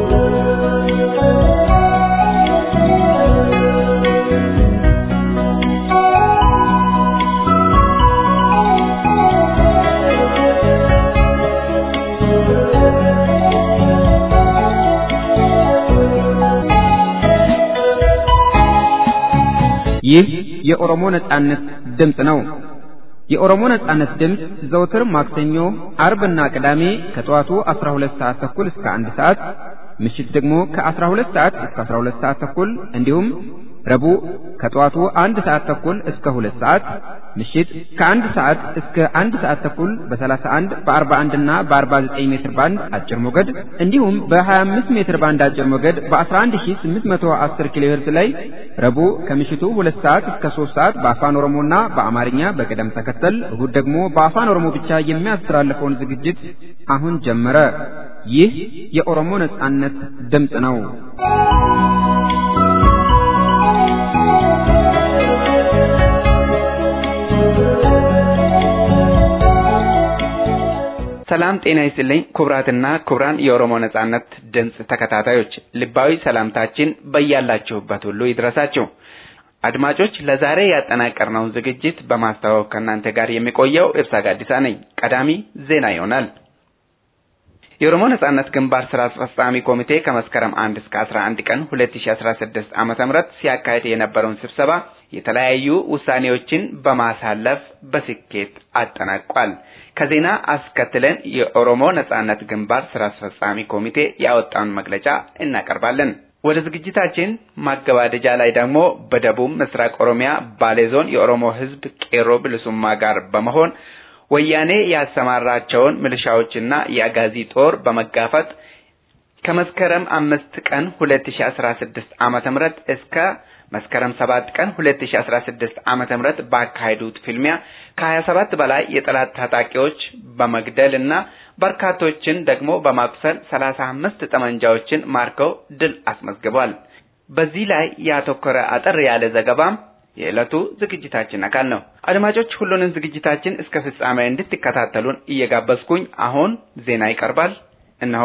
ይህ የኦሮሞ ነጻነት ድምፅ ነው። የኦሮሞ ነጻነት ድምፅ ዘውትር ማክሰኞ፣ አርብና ቅዳሜ ከጠዋቱ 12 ሰዓት ተኩል እስከ 1 ሰዓት፣ ምሽት ደግሞ ከ12 ሰዓት እስከ 12 ሰዓት ተኩል እንዲሁም ረቡዕ ከጠዋቱ አንድ ሰዓት ተኩል እስከ ሁለት ሰዓት ምሽት ከአንድ ሰዓት እስከ አንድ ሰዓት ተኩል በ31 በ41 እና በ49 ሜትር ባንድ አጭር ሞገድ እንዲሁም በ25 ሜትር ባንድ አጭር ሞገድ በ11810 ኪሎ ሄርዝ ላይ ረቡዕ ከምሽቱ ሁለት ሰዓት እስከ 3 ሰዓት በአፋን ኦሮሞና በአማርኛ በቅደም ተከተል እሁድ ደግሞ በአፋን ኦሮሞ ብቻ የሚያስተላልፈውን ዝግጅት አሁን ጀመረ። ይህ የኦሮሞ ነጻነት ድምፅ ነው። ሰላም ጤና ይስጥልኝ ክቡራትና ክቡራን የኦሮሞ ነጻነት ድምፅ ተከታታዮች ልባዊ ሰላምታችን በያላችሁበት ሁሉ ይድረሳችሁ። አድማጮች ለዛሬ ያጠናቀርነውን ዝግጅት በማስተዋወቅ ከእናንተ ጋር የሚቆየው እርሳ ጋዲሳ ነኝ። ቀዳሚ ዜና ይሆናል። የኦሮሞ ነጻነት ግንባር ስራ አስፈጻሚ ኮሚቴ ከመስከረም አንድ እስከ አስራ አንድ ቀን ሁለት ሺ አስራ ስድስት ዓመተ ምህረት ሲያካሄድ የነበረውን ስብሰባ የተለያዩ ውሳኔዎችን በማሳለፍ በስኬት አጠናቋል። ከዜና አስከትለን የኦሮሞ ነጻነት ግንባር ስራ አስፈጻሚ ኮሚቴ ያወጣውን መግለጫ እናቀርባለን። ወደ ዝግጅታችን ማገባደጃ ላይ ደግሞ በደቡብ ምስራቅ ኦሮሚያ ባሌ ዞን የኦሮሞ ሕዝብ ቄሮ ብልሱማ ጋር በመሆን ወያኔ ያሰማራቸውን ሚሊሻዎችና የአጋዚ ጦር በመጋፈጥ ከመስከረም አምስት ቀን ሁለት ሺ አስራ ስድስት ዓመተ ምህረት እስከ መስከረም ሰባት ቀን ሁለት ሺ አስራ ስድስት ዓመተ ምህረት ባካሄዱት ፍልሚያ ከሀያ ሰባት በላይ የጠላት ታጣቂዎች በመግደል እና በርካቶችን ደግሞ በማቁሰል ሰላሳ አምስት ጠመንጃዎችን ማርከው ድል አስመዝግቧል። በዚህ ላይ ያተኮረ አጠር ያለ ዘገባም የዕለቱ ዝግጅታችን አካል ነው። አድማጮች ሁሉንም ዝግጅታችን እስከ ፍጻሜ እንድትከታተሉን እየጋበዝኩኝ አሁን ዜና ይቀርባል። እነሆ።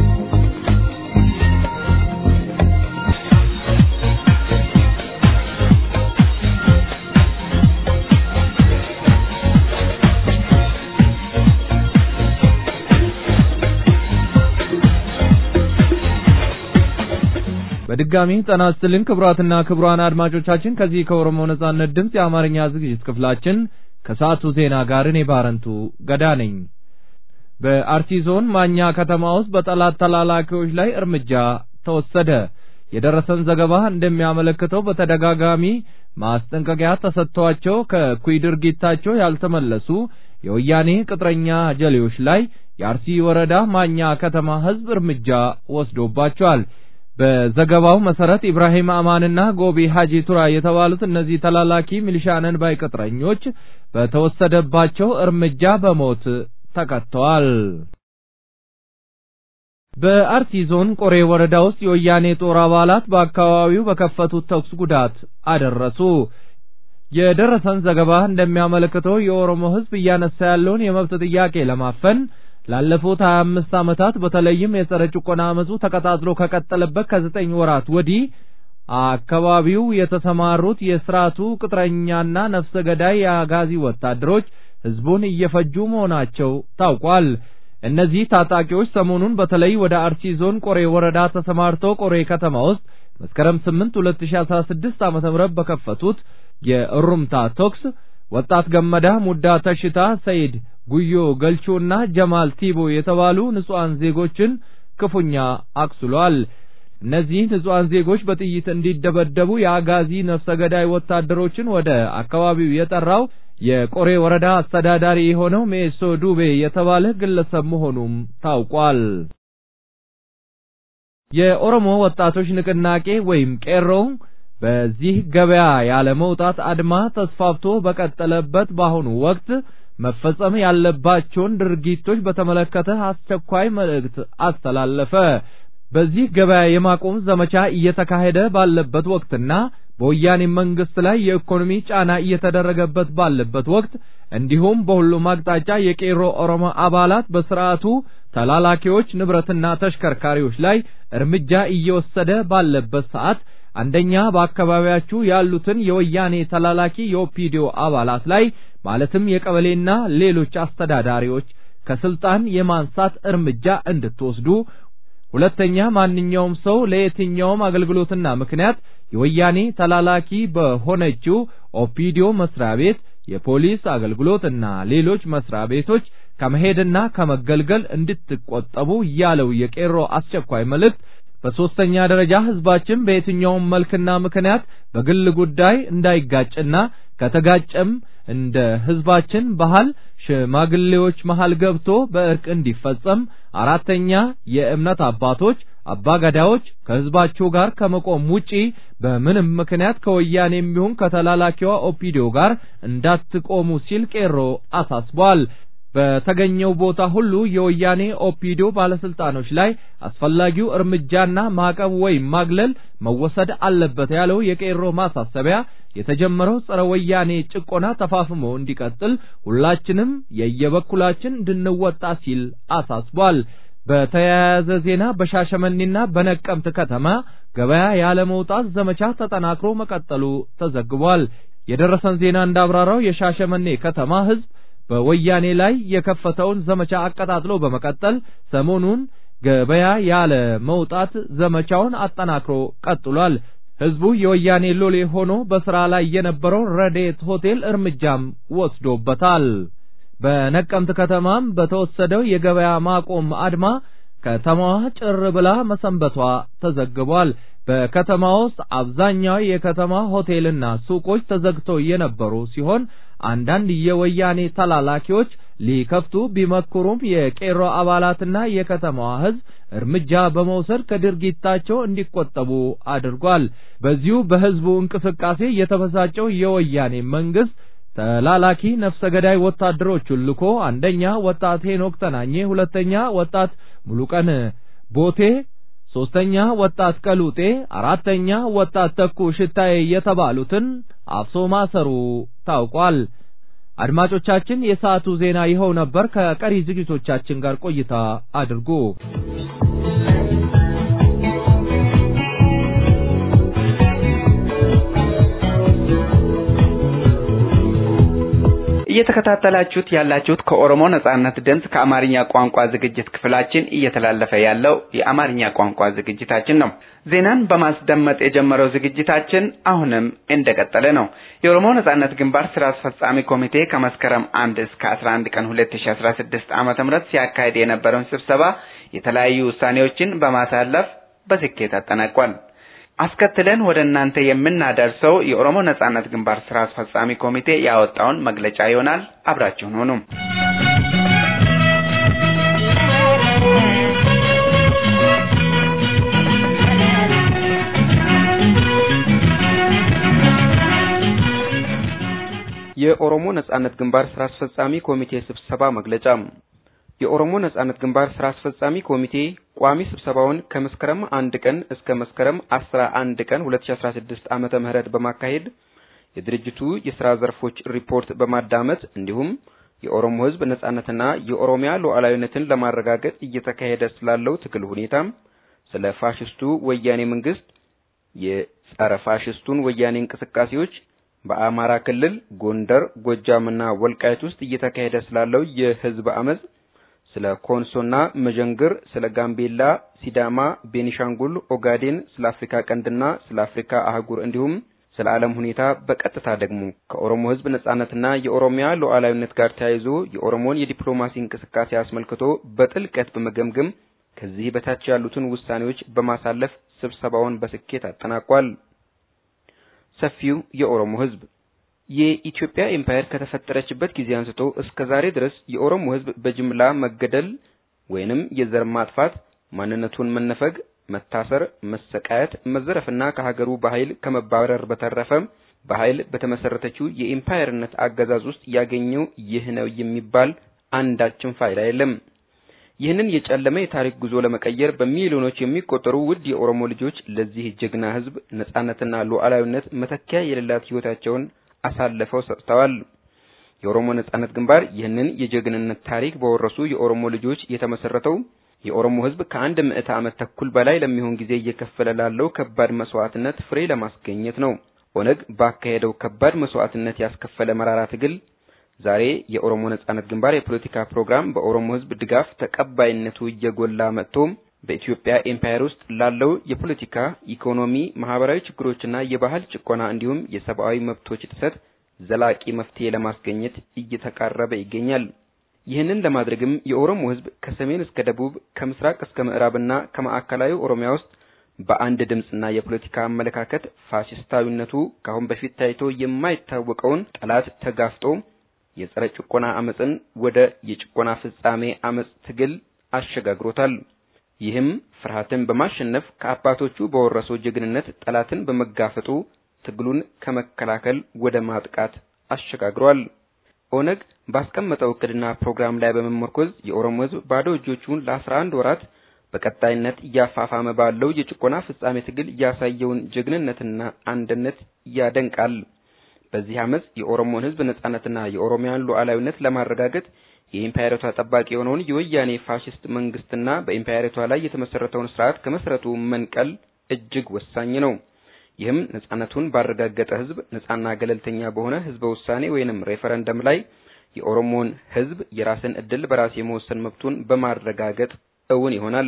በድጋሚ ጤና ይስጥልን ክቡራትና ክቡራን አድማጮቻችን ከዚህ ከኦሮሞ ነጻነት ድምፅ የአማርኛ ዝግጅት ክፍላችን ከሰዓቱ ዜና ጋር እኔ ባረንቱ ገዳ ነኝ። በአርሲ ዞን ማኛ ከተማ ውስጥ በጠላት ተላላኪዎች ላይ እርምጃ ተወሰደ። የደረሰን ዘገባ እንደሚያመለክተው በተደጋጋሚ ማስጠንቀቂያ ተሰጥቷቸው ከእኩይ ድርጊታቸው ያልተመለሱ የወያኔ ቅጥረኛ ጀሌዎች ላይ የአርሲ ወረዳ ማኛ ከተማ ሕዝብ እርምጃ ወስዶባቸዋል። በዘገባው መሰረት ኢብራሂም አማንና ጎቢ ሀጂ ቱራ የተባሉት እነዚህ ተላላኪ ሚሊሻነን ባይ ቅጥረኞች በተወሰደባቸው እርምጃ በሞት ተቀጥተዋል። በአርሲ ዞን ቆሬ ወረዳ ውስጥ የወያኔ ጦር አባላት በአካባቢው በከፈቱት ተኩስ ጉዳት አደረሱ። የደረሰን ዘገባ እንደሚያመለክተው የኦሮሞ ሕዝብ እያነሳ ያለውን የመብት ጥያቄ ለማፈን ላለፉት 25 ዓመታት በተለይም የጸረ ጭቆና አመፁ ተቀጣጥሎ ከቀጠለበት ከዘጠኝ ወራት ወዲህ አካባቢው የተሰማሩት የስርዓቱ ቅጥረኛና ነፍሰ ገዳይ የአጋዚ ወታደሮች ህዝቡን እየፈጁ መሆናቸው ታውቋል። እነዚህ ታጣቂዎች ሰሞኑን በተለይ ወደ አርሲ ዞን ቆሬ ወረዳ ተሰማርተው ቆሬ ከተማ ውስጥ መስከረም 8 2016 ዓ.ም በከፈቱት የእሩምታ ተኩስ ወጣት ገመዳ ሙዳ ተሽታ ሰይድ ጉዮ ገልቾና ጀማል ቲቦ የተባሉ ንጹሃን ዜጎችን ክፉኛ አቁስሏል። እነዚህ ንጹሃን ዜጎች በጥይት እንዲደበደቡ የአጋዚ ነፍሰ ገዳይ ወታደሮችን ወደ አካባቢው የጠራው የቆሬ ወረዳ አስተዳዳሪ የሆነው ሜሶ ዱቤ የተባለ ግለሰብ መሆኑም ታውቋል። የኦሮሞ ወጣቶች ንቅናቄ ወይም ቄሮ በዚህ ገበያ ያለ መውጣት አድማ ተስፋፍቶ በቀጠለበት በአሁኑ ወቅት መፈጸም ያለባቸውን ድርጊቶች በተመለከተ አስቸኳይ መልእክት አስተላለፈ። በዚህ ገበያ የማቆም ዘመቻ እየተካሄደ ባለበት ወቅትና በወያኔ መንግስት ላይ የኢኮኖሚ ጫና እየተደረገበት ባለበት ወቅት እንዲሁም በሁሉም አቅጣጫ የቄሮ ኦሮሞ አባላት በስርዓቱ ተላላኪዎች ንብረትና ተሽከርካሪዎች ላይ እርምጃ እየወሰደ ባለበት ሰዓት አንደኛ በአካባቢያችሁ ያሉትን የወያኔ ተላላኪ የኦፒዲዮ አባላት ላይ ማለትም የቀበሌና ሌሎች አስተዳዳሪዎች ከስልጣን የማንሳት እርምጃ እንድትወስዱ፣ ሁለተኛ ማንኛውም ሰው ለየትኛውም አገልግሎትና ምክንያት የወያኔ ተላላኪ በሆነችው ኦፒዲዮ መስሪያ ቤት የፖሊስ አገልግሎትና ሌሎች መስሪያ ቤቶች ከመሄድና ከመገልገል እንድትቆጠቡ ያለው የቄሮ አስቸኳይ መልእክት በሶስተኛ ደረጃ ህዝባችን በየትኛውም መልክና ምክንያት በግል ጉዳይ እንዳይጋጭና ከተጋጨም እንደ ህዝባችን ባህል ሽማግሌዎች መሃል ገብቶ በእርቅ እንዲፈጸም፣ አራተኛ የእምነት አባቶች አባገዳዎች ከህዝባቸው ጋር ከመቆም ውጪ በምንም ምክንያት ከወያኔ የሚሆን ከተላላኪዋ ኦፒዲዮ ጋር እንዳትቆሙ ሲል ቄሮ አሳስቧል። በተገኘው ቦታ ሁሉ የወያኔ ኦፒዲዮ ባለስልጣኖች ላይ አስፈላጊው እርምጃና ማዕቀብ ወይም ማግለል መወሰድ አለበት ያለው የቄሮ ማሳሰቢያ የተጀመረው ጸረ ወያኔ ጭቆና ተፋፍሞ እንዲቀጥል ሁላችንም የየበኩላችን እንድንወጣ ሲል አሳስቧል። በተያያዘ ዜና በሻሸመኔና በነቀምት ከተማ ገበያ ያለ መውጣት ዘመቻ ተጠናክሮ መቀጠሉ ተዘግቧል። የደረሰን ዜና እንዳብራራው የሻሸመኔ ከተማ ህዝብ በወያኔ ላይ የከፈተውን ዘመቻ አቀጣጥሎ በመቀጠል ሰሞኑን ገበያ ያለ መውጣት ዘመቻውን አጠናክሮ ቀጥሏል። ህዝቡ የወያኔ ሎሌ ሆኖ በስራ ላይ የነበረውን ረዴት ሆቴል እርምጃም ወስዶበታል። በነቀምት ከተማም በተወሰደው የገበያ ማቆም አድማ ከተማዋ ጭር ብላ መሰንበቷ ተዘግቧል። በከተማ ውስጥ አብዛኛው የከተማ ሆቴልና ሱቆች ተዘግተው የነበሩ ሲሆን አንዳንድ የወያኔ ተላላኪዎች ሊከፍቱ ቢመክሩም የቄሮ አባላትና የከተማዋ ህዝብ እርምጃ በመውሰድ ከድርጊታቸው እንዲቆጠቡ አድርጓል። በዚሁ በህዝቡ እንቅስቃሴ የተበሳጨው የወያኔ መንግስት ተላላኪ ነፍሰ ገዳይ ወታደሮቹን ልኮ አንደኛ ወጣት ሄኖክ ተናኘ፣ ሁለተኛ ወጣት ሙሉቀን ቦቴ፣ ሶስተኛ ወጣት ቀሉጤ፣ አራተኛ ወጣት ተኩ ሽታዬ የተባሉትን አፍሶ ማሰሩ ታውቋል። አድማጮቻችን፣ የሰዓቱ ዜና ይኸው ነበር። ከቀሪ ዝግጅቶቻችን ጋር ቆይታ አድርጉ። እየተከታተላችሁት ያላችሁት ከኦሮሞ ነጻነት ድምፅ ከአማርኛ ቋንቋ ዝግጅት ክፍላችን እየተላለፈ ያለው የአማርኛ ቋንቋ ዝግጅታችን ነው። ዜናን በማስደመጥ የጀመረው ዝግጅታችን አሁንም እንደቀጠለ ነው። የኦሮሞ ነጻነት ግንባር ስራ አስፈጻሚ ኮሚቴ ከመስከረም አንድ እስከ አስራ አንድ ቀን ሁለት ሺ አስራ ስድስት ዓመተ ምህረት ሲያካሄድ የነበረውን ስብሰባ የተለያዩ ውሳኔዎችን በማሳለፍ በስኬት አጠናቋል። አስከትለን ወደ እናንተ የምናደርሰው የኦሮሞ ነጻነት ግንባር ስራ አስፈጻሚ ኮሚቴ ያወጣውን መግለጫ ይሆናል። አብራችሁን ሁኑ። የኦሮሞ ነጻነት ግንባር ስራ አስፈጻሚ ኮሚቴ ስብሰባ መግለጫ የኦሮሞ ነጻነት ግንባር ስራ አስፈጻሚ ኮሚቴ ቋሚ ስብሰባውን ከመስከረም አንድ ቀን እስከ መስከረም አስራ አንድ ቀን 2016 ዓመተ ምህረት በማካሄድ የድርጅቱ የስራ ዘርፎች ሪፖርት በማዳመጥ እንዲሁም የኦሮሞ ሕዝብ ነጻነትና የኦሮሚያ ሉዓላዊነትን ለማረጋገጥ እየተካሄደ ስላለው ትግል ሁኔታ፣ ስለ ፋሽስቱ ወያኔ መንግስት የጸረ ፋሽስቱን ወያኔ እንቅስቃሴዎች፣ በአማራ ክልል ጎንደር፣ ጎጃምና ወልቃይት ውስጥ እየተካሄደ ስላለው የህዝብ አመጽ ስለ ኮንሶና መዠንግር፣ ስለ ጋምቤላ፣ ሲዳማ፣ ቤኒሻንጉል፣ ኦጋዴን፣ ስለ አፍሪካ ቀንድና ስለ አፍሪካ አህጉር እንዲሁም ስለ ዓለም ሁኔታ በቀጥታ ደግሞ ከኦሮሞ ህዝብ ነጻነትና የኦሮሚያ ሉዓላዊነት ጋር ተያይዞ የኦሮሞን የዲፕሎማሲ እንቅስቃሴ አስመልክቶ በጥልቀት በመገምገም ከዚህ በታች ያሉትን ውሳኔዎች በማሳለፍ ስብሰባውን በስኬት አጠናቋል። ሰፊው የኦሮሞ ህዝብ የኢትዮጵያ ኤምፓየር ከተፈጠረችበት ጊዜ አንስቶ እስከ ዛሬ ድረስ የኦሮሞ ህዝብ በጅምላ መገደል ወይንም የዘር ማጥፋት፣ ማንነቱን መነፈግ፣ መታሰር፣ መሰቃየት፣ መዘረፍና ከሀገሩ በኃይል ከመባረር በተረፈ በኃይል በተመሰረተችው የኢምፓየርነት አገዛዝ ውስጥ ያገኘው ይህ ነው የሚባል አንዳችም ፋይዳ የለም። ይህንን የጨለመ የታሪክ ጉዞ ለመቀየር በሚሊዮኖች የሚቆጠሩ ውድ የኦሮሞ ልጆች ለዚህ ጀግና ሕዝብ ነጻነትና ሉዓላዊነት መተኪያ የሌላት ሕይወታቸውን አሳልፈው ሰጥተዋል። የኦሮሞ ነጻነት ግንባር ይህንን የጀግንነት ታሪክ በወረሱ የኦሮሞ ልጆች የተመሰረተው የኦሮሞ ሕዝብ ከአንድ ምዕተ ዓመት ተኩል በላይ ለሚሆን ጊዜ እየከፈለ ላለው ከባድ መስዋዕትነት ፍሬ ለማስገኘት ነው። ኦነግ ባካሄደው ከባድ መስዋዕትነት ያስከፈለ መራራ ትግል ዛሬ የኦሮሞ ነጻነት ግንባር የፖለቲካ ፕሮግራም በኦሮሞ ሕዝብ ድጋፍ ተቀባይነቱ እየጎላ መጥቶ በኢትዮጵያ ኤምፓየር ውስጥ ላለው የፖለቲካ፣ ኢኮኖሚ፣ ማህበራዊ ችግሮችና የባህል ጭቆና እንዲሁም የሰብአዊ መብቶች ጥሰት ዘላቂ መፍትሄ ለማስገኘት እየተቃረበ ይገኛል። ይህንን ለማድረግም የኦሮሞ ሕዝብ ከሰሜን እስከ ደቡብ ከምስራቅ እስከ ምዕራብና ከማዕከላዊ ኦሮሚያ ውስጥ በአንድ ድምፅና የፖለቲካ አመለካከት ፋሽስታዊነቱ ከአሁን በፊት ታይቶ የማይታወቀውን ጠላት ተጋፍጦ የጸረ ጭቆና አመፅን ወደ የጭቆና ፍጻሜ አመፅ ትግል አሸጋግሮታል። ይህም ፍርሃትን በማሸነፍ ከአባቶቹ በወረሰው ጀግንነት ጠላትን በመጋፈጡ ትግሉን ከመከላከል ወደ ማጥቃት አሸጋግሯል። ኦነግ ባስቀመጠው እቅድና ፕሮግራም ላይ በመመርኮዝ የኦሮሞ ሕዝብ ባዶ እጆቹን ለአስራ አንድ ወራት በቀጣይነት እያፋፋመ ባለው የጭቆና ፍጻሜ ትግል ያሳየውን ጀግንነትና አንድነት ያደንቃል። በዚህ አመፅ የኦሮሞን ሕዝብ ነጻነትና የኦሮሚያን ሉዓላዊነት ለማረጋገጥ የኢምፓየሪቷ ጠባቂ የሆነውን የወያኔ ፋሽስት መንግስትና በኢምፓየሪቷ ላይ የተመሰረተውን ስርዓት ከመሰረቱ መንቀል እጅግ ወሳኝ ነው። ይህም ነጻነቱን ባረጋገጠ ህዝብ ነጻና ገለልተኛ በሆነ ህዝበ ውሳኔ ወይንም ሬፈረንደም ላይ የኦሮሞን ህዝብ የራስን እድል በራስ የመወሰን መብቱን በማረጋገጥ እውን ይሆናል።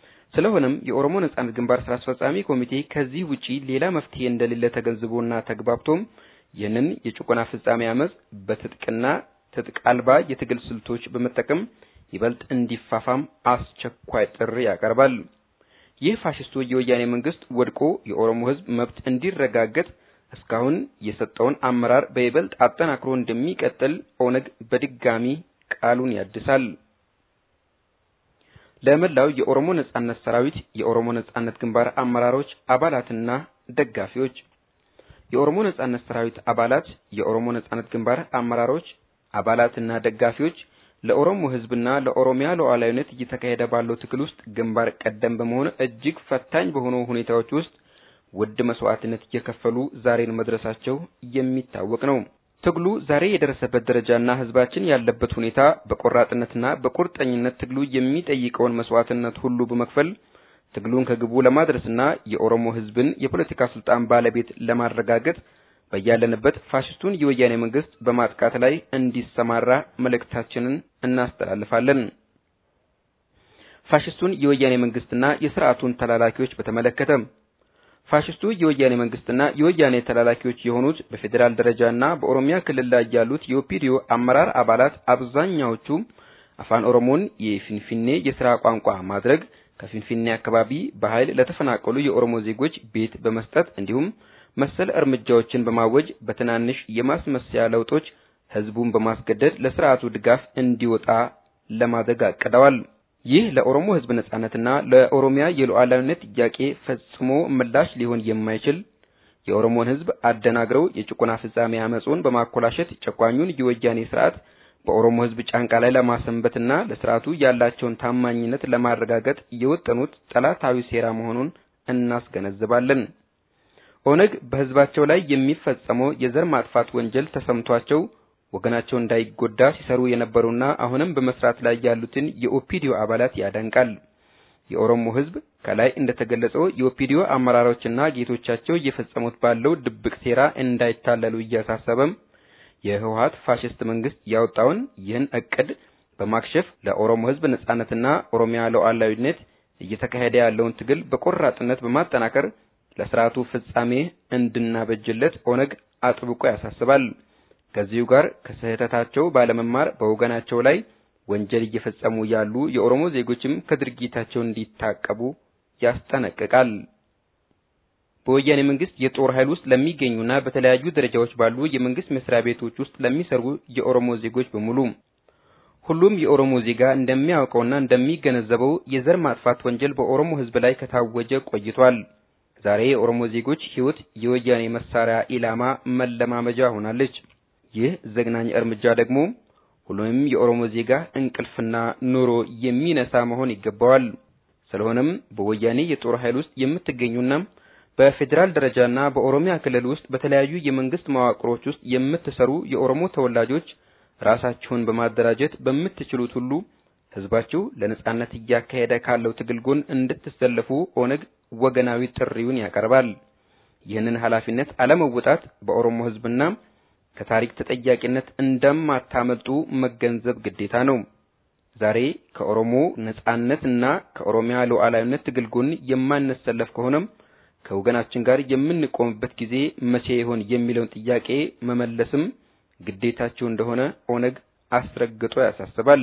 ስለሆነም የኦሮሞ ነጻነት ግንባር ስራ አስፈጻሚ ኮሚቴ ከዚህ ውጪ ሌላ መፍትሄ እንደሌለ ተገንዝቦና ተግባብቶም ይህንን የጭቆና ፍጻሜ አመፅ በትጥቅና ትጥቅ አልባ የትግል ስልቶች በመጠቀም ይበልጥ እንዲፋፋም አስቸኳይ ጥሪ ያቀርባል። ይህ ፋሽስቱ የወያኔ መንግስት ወድቆ የኦሮሞ ህዝብ መብት እንዲረጋገጥ እስካሁን የሰጠውን አመራር በይበልጥ አጠናክሮ እንደሚቀጥል ኦነግ በድጋሚ ቃሉን ያድሳል። ለመላው የኦሮሞ ነጻነት ሰራዊት፣ የኦሮሞ ነጻነት ግንባር አመራሮች፣ አባላትና ደጋፊዎች የኦሮሞ ነጻነት ሰራዊት አባላት፣ የኦሮሞ ነጻነት ግንባር አመራሮች፣ አባላትና ደጋፊዎች ለኦሮሞ ህዝብና ለኦሮሚያ ሉዓላዊነት እየተካሄደ ባለው ትግል ውስጥ ግንባር ቀደም በመሆን እጅግ ፈታኝ በሆኑ ሁኔታዎች ውስጥ ውድ መስዋዕትነት እየከፈሉ ዛሬን መድረሳቸው የሚታወቅ ነው። ትግሉ ዛሬ የደረሰበት ደረጃና ህዝባችን ያለበት ሁኔታ በቆራጥነትና በቁርጠኝነት ትግሉ የሚጠይቀውን መስዋዕትነት ሁሉ በመክፈል ትግሉን ከግቡ ለማድረስና የኦሮሞ ህዝብን የፖለቲካ ስልጣን ባለቤት ለማረጋገጥ በያለንበት ፋሽስቱን የወያኔ መንግስት በማጥቃት ላይ እንዲሰማራ መልእክታችንን እናስተላልፋለን። ፋሽስቱን የወያኔ መንግስትና የስርዓቱን ተላላኪዎች በተመለከተ ፋሽስቱ የወያኔ መንግስትና የወያኔ ተላላኪዎች የሆኑት በፌዴራል ደረጃና በኦሮሚያ ክልል ላይ ያሉት የኦፒዲዮ አመራር አባላት አብዛኛዎቹ አፋን ኦሮሞን የፊንፊኔ የስራ ቋንቋ ማድረግ ከፊንፊኔ አካባቢ በኃይል ለተፈናቀሉ የኦሮሞ ዜጎች ቤት በመስጠት እንዲሁም መሰል እርምጃዎችን በማወጅ በትናንሽ የማስመሰያ ለውጦች ህዝቡን በማስገደድ ለስርዓቱ ድጋፍ እንዲወጣ ለማድረግ አቅደዋል። ይህ ለኦሮሞ ህዝብ ነጻነትና ለኦሮሚያ የሉዓላዊነት ጥያቄ ፈጽሞ ምላሽ ሊሆን የማይችል የኦሮሞን ህዝብ አደናግረው የጭቆና ፍጻሜ አመጹን በማኮላሸት ጨቋኙን የወያኔ ስርዓት በኦሮሞ ህዝብ ጫንቃ ላይ ለማሰንበትና ለስርዓቱ ያላቸውን ታማኝነት ለማረጋገጥ የወጠኑት ጠላታዊ ሴራ መሆኑን እናስገነዝባለን። ኦነግ በህዝባቸው ላይ የሚፈጸመው የዘር ማጥፋት ወንጀል ተሰምቷቸው ወገናቸው እንዳይጎዳ ሲሰሩ የነበሩና አሁንም በመስራት ላይ ያሉትን የኦፒዲዮ አባላት ያደንቃል። የኦሮሞ ህዝብ ከላይ እንደተገለጸው የኦፒዲዮ አመራሮችና ጌቶቻቸው እየፈጸሙት ባለው ድብቅ ሴራ እንዳይታለሉ እያሳሰበም የህወሀት ፋሽስት መንግስት ያወጣውን ይህን እቅድ በማክሸፍ ለኦሮሞ ህዝብ ነጻነትና ኦሮሚያ ሉዓላዊነት እየተካሄደ ያለውን ትግል በቆራጥነት በማጠናከር ለስርዓቱ ፍጻሜ እንድናበጅለት ኦነግ አጥብቆ ያሳስባል። ከዚሁ ጋር ከስህተታቸው ባለመማር በወገናቸው ላይ ወንጀል እየፈጸሙ ያሉ የኦሮሞ ዜጎችም ከድርጊታቸው እንዲታቀቡ ያስጠነቅቃል። በወያኔ መንግስት የጦር ኃይል ውስጥ ለሚገኙና በተለያዩ ደረጃዎች ባሉ የመንግስት መስሪያ ቤቶች ውስጥ ለሚሰሩ የኦሮሞ ዜጎች በሙሉ ሁሉም የኦሮሞ ዜጋ እንደሚያውቀውና እንደሚገነዘበው የዘር ማጥፋት ወንጀል በኦሮሞ ሕዝብ ላይ ከታወጀ ቆይቷል። ዛሬ የኦሮሞ ዜጎች ሕይወት የወያኔ መሳሪያ ኢላማ መለማመጃ ሆናለች። ይህ ዘግናኝ እርምጃ ደግሞ ሁሉንም የኦሮሞ ዜጋ እንቅልፍና ኑሮ የሚነሳ መሆን ይገባዋል። ስለሆነም በወያኔ የጦር ኃይል ውስጥ የምትገኙና በፌዴራል ደረጃና በኦሮሚያ ክልል ውስጥ በተለያዩ የመንግስት መዋቅሮች ውስጥ የምትሰሩ የኦሮሞ ተወላጆች ራሳችሁን በማደራጀት በምትችሉት ሁሉ ህዝባችሁ ለነጻነት እያካሄደ ካለው ትግል ጎን እንድትሰለፉ ኦነግ ወገናዊ ጥሪውን ያቀርባል። ይህንን ኃላፊነት አለመወጣት በኦሮሞ ህዝብና ከታሪክ ተጠያቂነት እንደማታመልጡ መገንዘብ ግዴታ ነው። ዛሬ ከኦሮሞ ነጻነትና ከኦሮሚያ ሉዓላዊነት ትግል ጎን የማንሰለፍ ከሆነም ከወገናችን ጋር የምንቆምበት ጊዜ መቼ ይሆን የሚለውን ጥያቄ መመለስም ግዴታቸው እንደሆነ ኦነግ አስረግጦ ያሳስባል።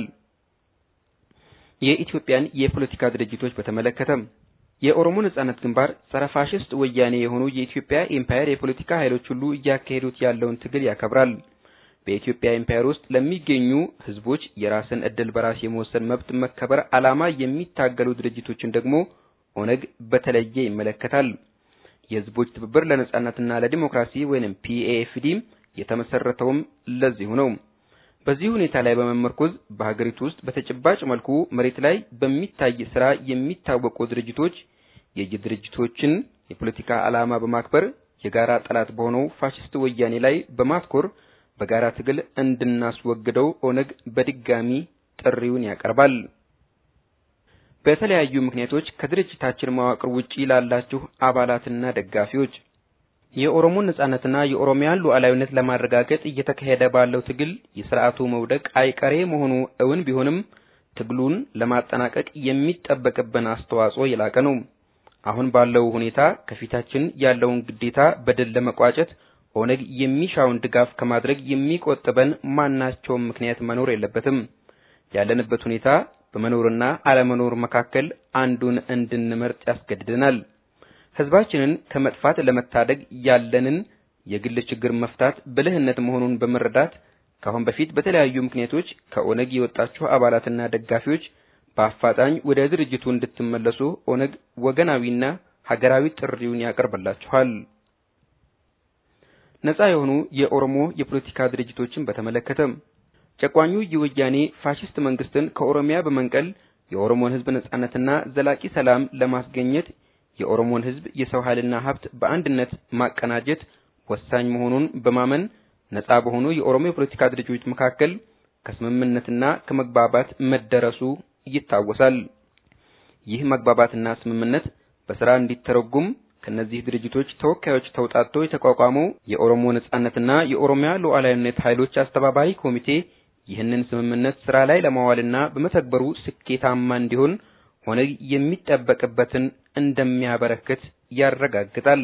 የኢትዮጵያን የፖለቲካ ድርጅቶች በተመለከተ የኦሮሞ ነጻነት ግንባር ጸረ ፋሽስት ወያኔ የሆኑ የኢትዮጵያ ኤምፓየር የፖለቲካ ኃይሎች ሁሉ እያካሄዱት ያለውን ትግል ያከብራል። በኢትዮጵያ ኤምፓየር ውስጥ ለሚገኙ ህዝቦች የራስን እድል በራስ የመወሰን መብት መከበር ዓላማ የሚታገሉ ድርጅቶችን ደግሞ ኦነግ በተለየ ይመለከታል። የህዝቦች ትብብር ለነጻነትና ለዲሞክራሲ ወይንም ፒኤኤፍዲ የተመሰረተውም ለዚሁ ነው። በዚህ ሁኔታ ላይ በመመርኮዝ በሀገሪቱ ውስጥ በተጨባጭ መልኩ መሬት ላይ በሚታይ ስራ የሚታወቁ ድርጅቶች የየድርጅቶችን የፖለቲካ ዓላማ በማክበር የጋራ ጠላት በሆነው ፋሽስት ወያኔ ላይ በማትኮር በጋራ ትግል እንድናስወግደው ኦነግ በድጋሚ ጥሪውን ያቀርባል። በተለያዩ ምክንያቶች ከድርጅታችን መዋቅር ውጪ ላላችሁ አባላትና ደጋፊዎች የኦሮሞን ነጻነትና የኦሮሚያን ሉዓላዊነት ለማረጋገጥ እየተካሄደ ባለው ትግል የስርዓቱ መውደቅ አይቀሬ መሆኑ እውን ቢሆንም ትግሉን ለማጠናቀቅ የሚጠበቅብን አስተዋጽኦ የላቀ ነው። አሁን ባለው ሁኔታ ከፊታችን ያለውን ግዴታ በድል ለመቋጨት ኦነግ የሚሻውን ድጋፍ ከማድረግ የሚቆጥበን ማናቸውም ምክንያት መኖር የለበትም። ያለንበት ሁኔታ በመኖርና አለመኖር መካከል አንዱን እንድንመርጥ ያስገድደናል። ህዝባችንን ከመጥፋት ለመታደግ ያለንን የግል ችግር መፍታት ብልህነት መሆኑን በመረዳት ከአሁን በፊት በተለያዩ ምክንያቶች ከኦነግ የወጣችሁ አባላትና ደጋፊዎች በአፋጣኝ ወደ ድርጅቱ እንድትመለሱ ኦነግ ወገናዊና ሀገራዊ ጥሪውን ያቀርብላችኋል። ነጻ የሆኑ የኦሮሞ የፖለቲካ ድርጅቶችን በተመለከተ ጨቋኙ የወያኔ ፋሽስት መንግስትን ከኦሮሚያ በመንቀል የኦሮሞን ህዝብ ነጻነትና ዘላቂ ሰላም ለማስገኘት የኦሮሞን ህዝብ የሰው ኃይልና ሀብት በአንድነት ማቀናጀት ወሳኝ መሆኑን በማመን ነጻ በሆኑ የኦሮሞ የፖለቲካ ድርጅቶች መካከል ከስምምነትና ከመግባባት መደረሱ ይታወሳል። ይህ መግባባትና ስምምነት በስራ እንዲተረጉም ከነዚህ ድርጅቶች ተወካዮች ተውጣጥቶ የተቋቋመው የኦሮሞ ነጻነትና የኦሮሚያ ሉዓላዊነት ኃይሎች አስተባባሪ ኮሚቴ ይህንን ስምምነት ስራ ላይ ለማዋልና በመተግበሩ ስኬታማ እንዲሆን ኦነግ የሚጠበቅበትን እንደሚያበረክት ያረጋግጣል።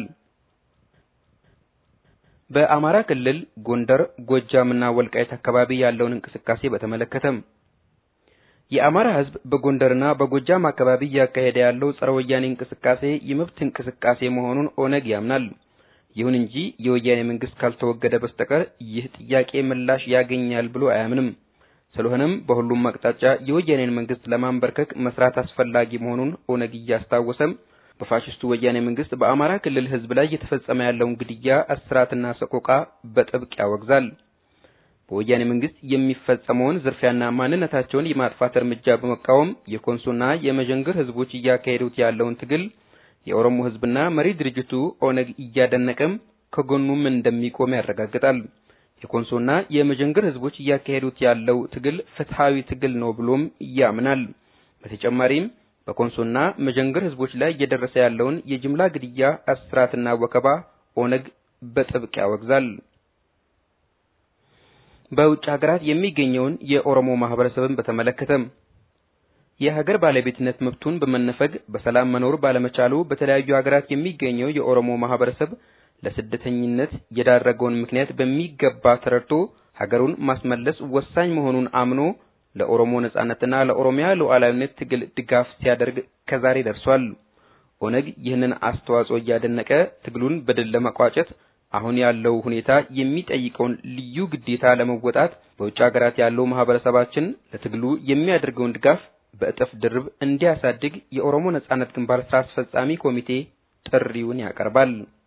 በአማራ ክልል ጎንደር፣ ጎጃምና ወልቃይት አካባቢ ያለውን እንቅስቃሴ በተመለከተ የአማራ ህዝብ በጎንደርና በጎጃም አካባቢ እያካሄደ ያለው ጸረ ወያኔ እንቅስቃሴ የመብት እንቅስቃሴ መሆኑን ኦነግ ያምናል። ይሁን እንጂ የወያኔ መንግስት ካልተወገደ በስተቀር ይህ ጥያቄ ምላሽ ያገኛል ብሎ አያምንም። ስለሆነም በሁሉም አቅጣጫ የወያኔን መንግስት ለማንበርከክ መስራት አስፈላጊ መሆኑን ኦነግ እያስታወሰም በፋሽስቱ ወያኔ መንግስት በአማራ ክልል ህዝብ ላይ እየተፈጸመ ያለውን ግድያ፣ እስራትና ሰቆቃ በጥብቅ ያወግዛል። በወያኔ መንግስት የሚፈጸመውን ዝርፊያና ማንነታቸውን የማጥፋት እርምጃ በመቃወም የኮንሶና የመዠንግር ህዝቦች እያካሄዱት ያለውን ትግል የኦሮሞ ህዝብና መሪ ድርጅቱ ኦነግ እያደነቀም ከጎኑም እንደሚቆም ያረጋግጣል። የኮንሶና የመዠንግር ህዝቦች እያካሄዱት ያለው ትግል ፍትሃዊ ትግል ነው ብሎም ያምናል። በተጨማሪም በኮንሶና መዠንግር ህዝቦች ላይ እየደረሰ ያለውን የጅምላ ግድያ፣ እስራትና ወከባ ኦነግ በጥብቅ ያወግዛል። በውጭ ሀገራት የሚገኘውን የኦሮሞ ማህበረሰብን በተመለከተ የሀገር ባለቤትነት መብቱን በመነፈግ በሰላም መኖር ባለመቻሉ በተለያዩ ሀገራት የሚገኘው የኦሮሞ ማህበረሰብ ለስደተኝነት የዳረገውን ምክንያት በሚገባ ተረድቶ ሀገሩን ማስመለስ ወሳኝ መሆኑን አምኖ ለኦሮሞ ነጻነትና ለኦሮሚያ ሉዓላዊነት ትግል ድጋፍ ሲያደርግ ከዛሬ ደርሷል። ኦነግ ይህንን አስተዋጽኦ እያደነቀ ትግሉን በድል ለመቋጨት አሁን ያለው ሁኔታ የሚጠይቀውን ልዩ ግዴታ ለመወጣት በውጭ ሀገራት ያለው ማህበረሰባችን ለትግሉ የሚያደርገውን ድጋፍ በእጥፍ ድርብ እንዲያሳድግ የኦሮሞ ነጻነት ግንባር ስራ አስፈጻሚ ኮሚቴ ጥሪውን ያቀርባል።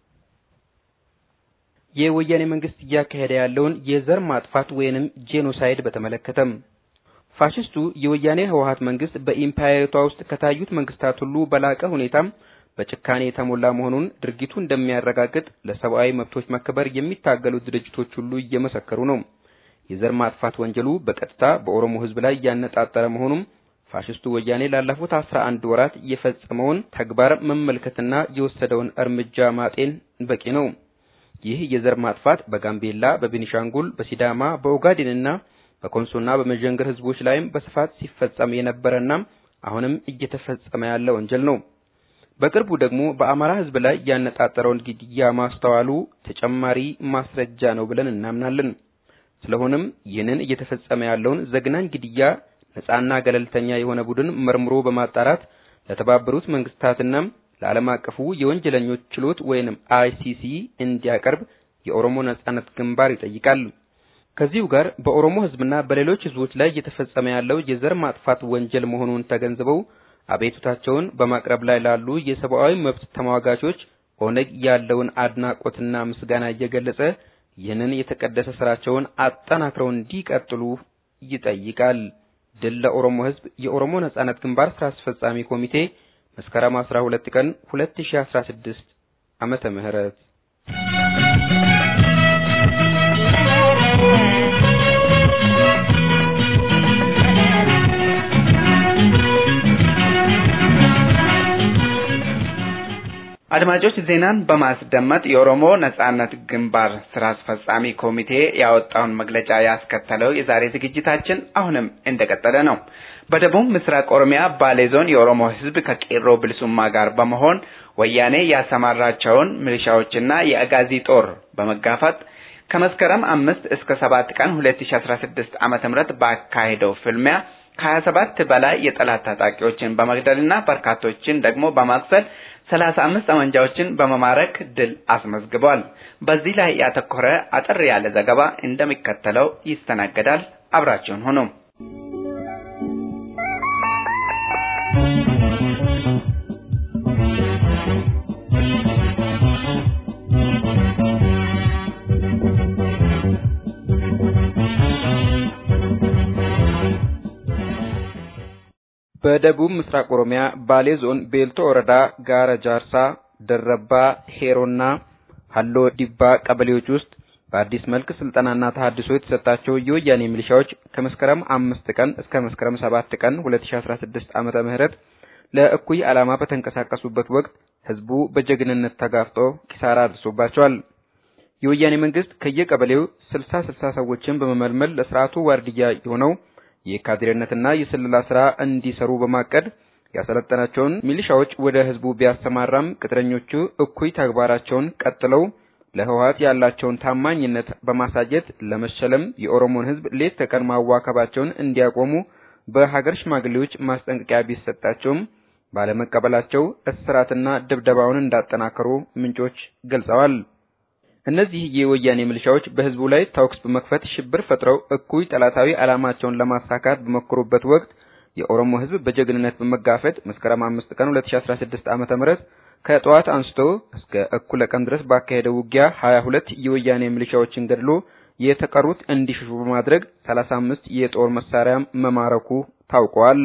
የወያኔ መንግስት እያካሄደ ያለውን የዘር ማጥፋት ወይንም ጄኖሳይድ በተመለከተም ፋሽስቱ የወያኔ ህወሀት መንግስት በኢምፓየሪቷ ውስጥ ከታዩት መንግስታት ሁሉ በላቀ ሁኔታም በጭካኔ የተሞላ መሆኑን ድርጊቱ እንደሚያረጋግጥ ለሰብአዊ መብቶች መከበር የሚታገሉት ድርጅቶች ሁሉ እየመሰከሩ ነው። የዘር ማጥፋት ወንጀሉ በቀጥታ በኦሮሞ ህዝብ ላይ እያነጣጠረ መሆኑም ፋሽስቱ ወያኔ ላለፉት አስራ አንድ ወራት የፈጸመውን ተግባር መመልከትና የወሰደውን እርምጃ ማጤን በቂ ነው። ይህ የዘር ማጥፋት በጋምቤላ፣ በቤኒሻንጉል፣ በሲዳማ፣ በኦጋዴንና በኮንሶና በመዠንገር ህዝቦች ላይም በስፋት ሲፈጸም የነበረና አሁንም እየተፈጸመ ያለ ወንጀል ነው። በቅርቡ ደግሞ በአማራ ህዝብ ላይ ያነጣጠረውን ግድያ ማስተዋሉ ተጨማሪ ማስረጃ ነው ብለን እናምናለን። ስለሆነም ይህንን እየተፈጸመ ያለውን ዘግናኝ ግድያ ነጻና ገለልተኛ የሆነ ቡድን መርምሮ በማጣራት ለተባበሩት መንግስታትና ለዓለም አቀፉ የወንጀለኞች ችሎት ወይንም አይሲሲ እንዲያቀርብ የኦሮሞ ነጻነት ግንባር ይጠይቃል። ከዚሁ ጋር በኦሮሞ ህዝብና በሌሎች ህዝቦች ላይ እየተፈጸመ ያለው የዘር ማጥፋት ወንጀል መሆኑን ተገንዝበው አቤቱታቸውን በማቅረብ ላይ ላሉ የሰብአዊ መብት ተሟጋቾች ኦነግ ያለውን አድናቆትና ምስጋና እየገለጸ ይህንን የተቀደሰ ስራቸውን አጠናክረው እንዲቀጥሉ ይጠይቃል። ድል ለኦሮሞ ህዝብ! የኦሮሞ ነጻነት ግንባር ስራ አስፈጻሚ ኮሚቴ መስከረም 12 ቀን 2016 ዓመተ ምህረት አድማጮች ዜናን በማስደመጥ የኦሮሞ ነጻነት ግንባር ስራ አስፈጻሚ ኮሚቴ ያወጣውን መግለጫ ያስከተለው የዛሬ ዝግጅታችን አሁንም እንደቀጠለ ነው። በደቡብ ምስራቅ ኦሮሚያ ባሌ ዞን የኦሮሞ ህዝብ ከቄሮ ብልሱማ ጋር በመሆን ወያኔ ያሰማራቸውን ሚሊሻዎችና የአጋዚ ጦር በመጋፈጥ ከመስከረም አምስት እስከ ሰባት ቀን ሁለት ሺ አስራ ስድስት ዓመተ ምህረት ባካሄደው ፍልሚያ ከሀያ ሰባት በላይ የጠላት ታጣቂዎችን በመግደልና በርካቶችን ደግሞ በማቁሰል ሰላሳ አምስት ጠመንጃዎችን በመማረክ ድል አስመዝግቧል። በዚህ ላይ ያተኮረ አጠር ያለ ዘገባ እንደሚከተለው ይስተናገዳል። አብራችሁን ሁኑ። በደቡብ ምስራቅ ኦሮሚያ ባሌ ዞን ቤልቶ ወረዳ ጋራ ጃርሳ፣ ደረባ፣ ሄሮና ሀሎ ዲባ ቀበሌዎች ውስጥ በአዲስ መልክ ስልጠናና ተሀድሶ የተሰጣቸው የወያኔ ሚሊሻዎች ከመስከረም አምስት ቀን እስከ መስከረም ሰባት ቀን 2016 ዓመተ ምህረት ለእኩይ ዓላማ በተንቀሳቀሱበት ወቅት ህዝቡ በጀግንነት ተጋፍጦ ኪሳራ አድርሶባቸዋል። የወያኔ መንግስት ከየቀበሌው ስልሳ ስልሳ ሰዎችን በመመልመል ለስርዓቱ ዋርድያ የሆነው የካድሬነትና የስለላ ስራ እንዲሰሩ በማቀድ ያሰለጠናቸውን ሚሊሻዎች ወደ ህዝቡ ቢያሰማራም ቅጥረኞቹ እኩይ ተግባራቸውን ቀጥለው ለህወሀት ያላቸውን ታማኝነት በማሳየት ለመሸለም የኦሮሞን ህዝብ ሌት ተቀን ማዋከባቸውን እንዲያቆሙ በሀገር ሽማግሌዎች ማስጠንቀቂያ ቢሰጣቸውም ባለመቀበላቸው እስራትና ድብደባውን እንዳጠናከሩ ምንጮች ገልጸዋል። እነዚህ የወያኔ ሚሊሻዎች በህዝቡ ላይ ተኩስ በመክፈት ሽብር ፈጥረው እኩይ ጠላታዊ ዓላማቸውን ለማሳካት በሞከሩበት ወቅት የኦሮሞ ህዝብ በጀግንነት በመጋፈጥ መስከረም አምስት ቀን 2016 ዓመተ ምህረት ከጠዋት አንስቶ እስከ እኩለ ቀን ድረስ ባካሄደው ውጊያ 22 የወያኔ ሚሊሻዎችን ገድሎ የተቀሩት እንዲሸሹ በማድረግ 35 የጦር መሳሪያ መማረኩ ታውቋል።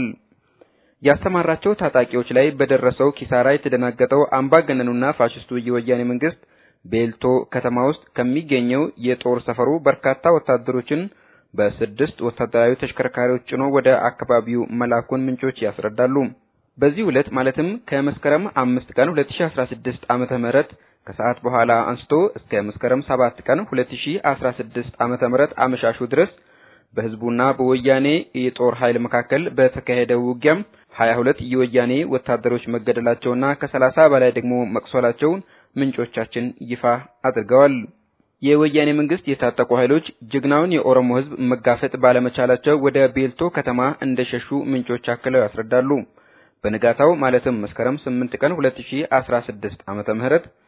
ያሰማራቸው ታጣቂዎች ላይ በደረሰው ኪሳራ የተደናገጠው አምባገነኑና ፋሽስቱ የወያኔ መንግስት ቤልቶ ከተማ ውስጥ ከሚገኘው የጦር ሰፈሩ በርካታ ወታደሮችን በስድስት ወታደራዊ ተሽከርካሪዎች ጭኖ ወደ አካባቢው መላኩን ምንጮች ያስረዳሉ። በዚህ ዕለት ማለትም ከመስከረም አምስት ቀን 2016 ዓመተ ምህረት ከሰዓት በኋላ አንስቶ እስከ መስከረም ሰባት ቀን 2016 ዓመተ ምህረት አመሻሹ ድረስ በህዝቡና በወያኔ የጦር ኃይል መካከል በተካሄደው ውጊያም 22 የወያኔ ወታደሮች መገደላቸውና ከ30 በላይ ደግሞ መቁሰላቸውን ምንጮቻችን ይፋ አድርገዋል። የወያኔ መንግስት የታጠቁ ኃይሎች ጀግናውን የኦሮሞ ህዝብ መጋፈጥ ባለመቻላቸው ወደ ቤልቶ ከተማ እንደሸሹ ምንጮች አክለው ያስረዳሉ። በንጋታው ማለትም መስከረም 8 ቀን 2016 ዓመተ ምህረት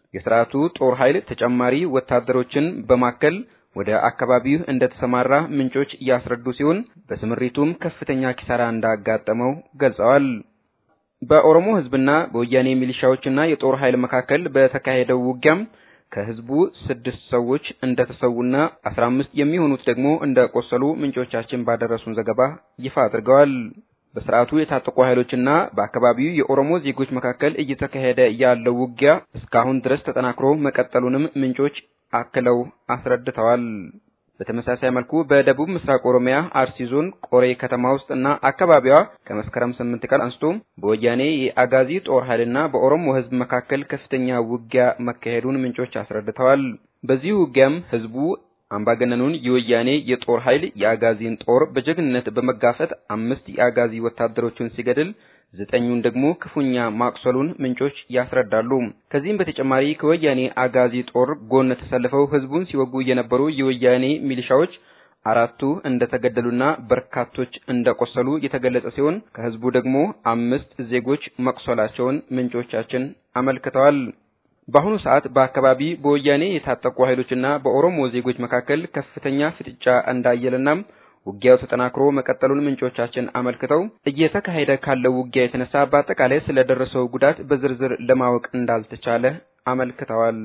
የስርዓቱ ጦር ኃይል ተጨማሪ ወታደሮችን በማከል ወደ አካባቢው እንደተሰማራ ምንጮች እያስረዱ ሲሆን በስምሪቱም ከፍተኛ ኪሳራ እንዳጋጠመው ገልጸዋል። በኦሮሞ ህዝብና በወያኔ ሚሊሻዎችና የጦር ኃይል መካከል በተካሄደው ውጊያም ከህዝቡ ስድስት ሰዎች እንደተሰዉና አስራ አምስት የሚሆኑት ደግሞ እንደቆሰሉ ምንጮቻችን ባደረሱን ዘገባ ይፋ አድርገዋል። በስርዓቱ የታጠቁ ኃይሎችና በአካባቢው የኦሮሞ ዜጎች መካከል እየተካሄደ ያለው ውጊያ እስካሁን ድረስ ተጠናክሮ መቀጠሉንም ምንጮች አክለው አስረድተዋል። በተመሳሳይ መልኩ በደቡብ ምስራቅ ኦሮሚያ አርሲ ዞን ቆሬ ከተማ ውስጥ እና አካባቢዋ ከመስከረም ስምንት ቀን አንስቶ በወያኔ የአጋዚ ጦር ኃይልና በኦሮሞ ህዝብ መካከል ከፍተኛ ውጊያ መካሄዱን ምንጮች አስረድተዋል። በዚህ ውጊያም ህዝቡ አምባገነኑን የወያኔ የጦር ኃይል የአጋዚን ጦር በጀግንነት በመጋፈጥ አምስት የአጋዚ ወታደሮችን ሲገድል ዘጠኙን ደግሞ ክፉኛ ማቁሰሉን ምንጮች ያስረዳሉ። ከዚህም በተጨማሪ ከወያኔ አጋዚ ጦር ጎን ተሰልፈው ህዝቡን ሲወጉ የነበሩ የወያኔ ሚሊሻዎች አራቱ እንደተገደሉና በርካቶች እንደቆሰሉ የተገለጸ ሲሆን ከህዝቡ ደግሞ አምስት ዜጎች መቁሰላቸውን ምንጮቻችን አመልክተዋል። በአሁኑ ሰዓት በአካባቢ በወያኔ የታጠቁ ኃይሎችና በኦሮሞ ዜጎች መካከል ከፍተኛ ፍጥጫ እንዳየለና ውጊያው ተጠናክሮ መቀጠሉን ምንጮቻችን አመልክተው እየተካሄደ ካለው ውጊያ የተነሳ በአጠቃላይ ስለደረሰው ጉዳት በዝርዝር ለማወቅ እንዳልተቻለ አመልክተዋል።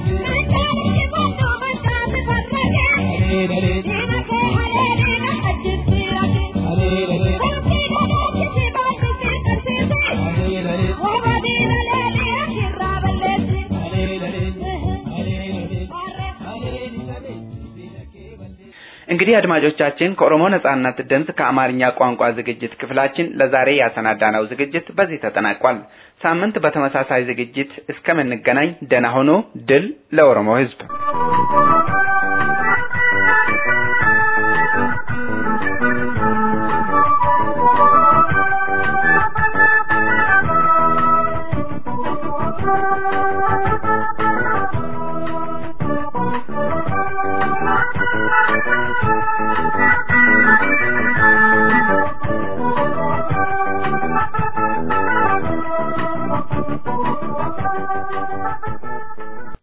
እንግዲህ አድማጮቻችን ከኦሮሞ ነጻነት ድምፅ ከአማርኛ ቋንቋ ዝግጅት ክፍላችን ለዛሬ ያሰናዳነው ዝግጅት በዚህ ተጠናቋል። ሳምንት በተመሳሳይ ዝግጅት እስከምንገናኝ ደህና ሆኖ ድል ለኦሮሞ ሕዝብ።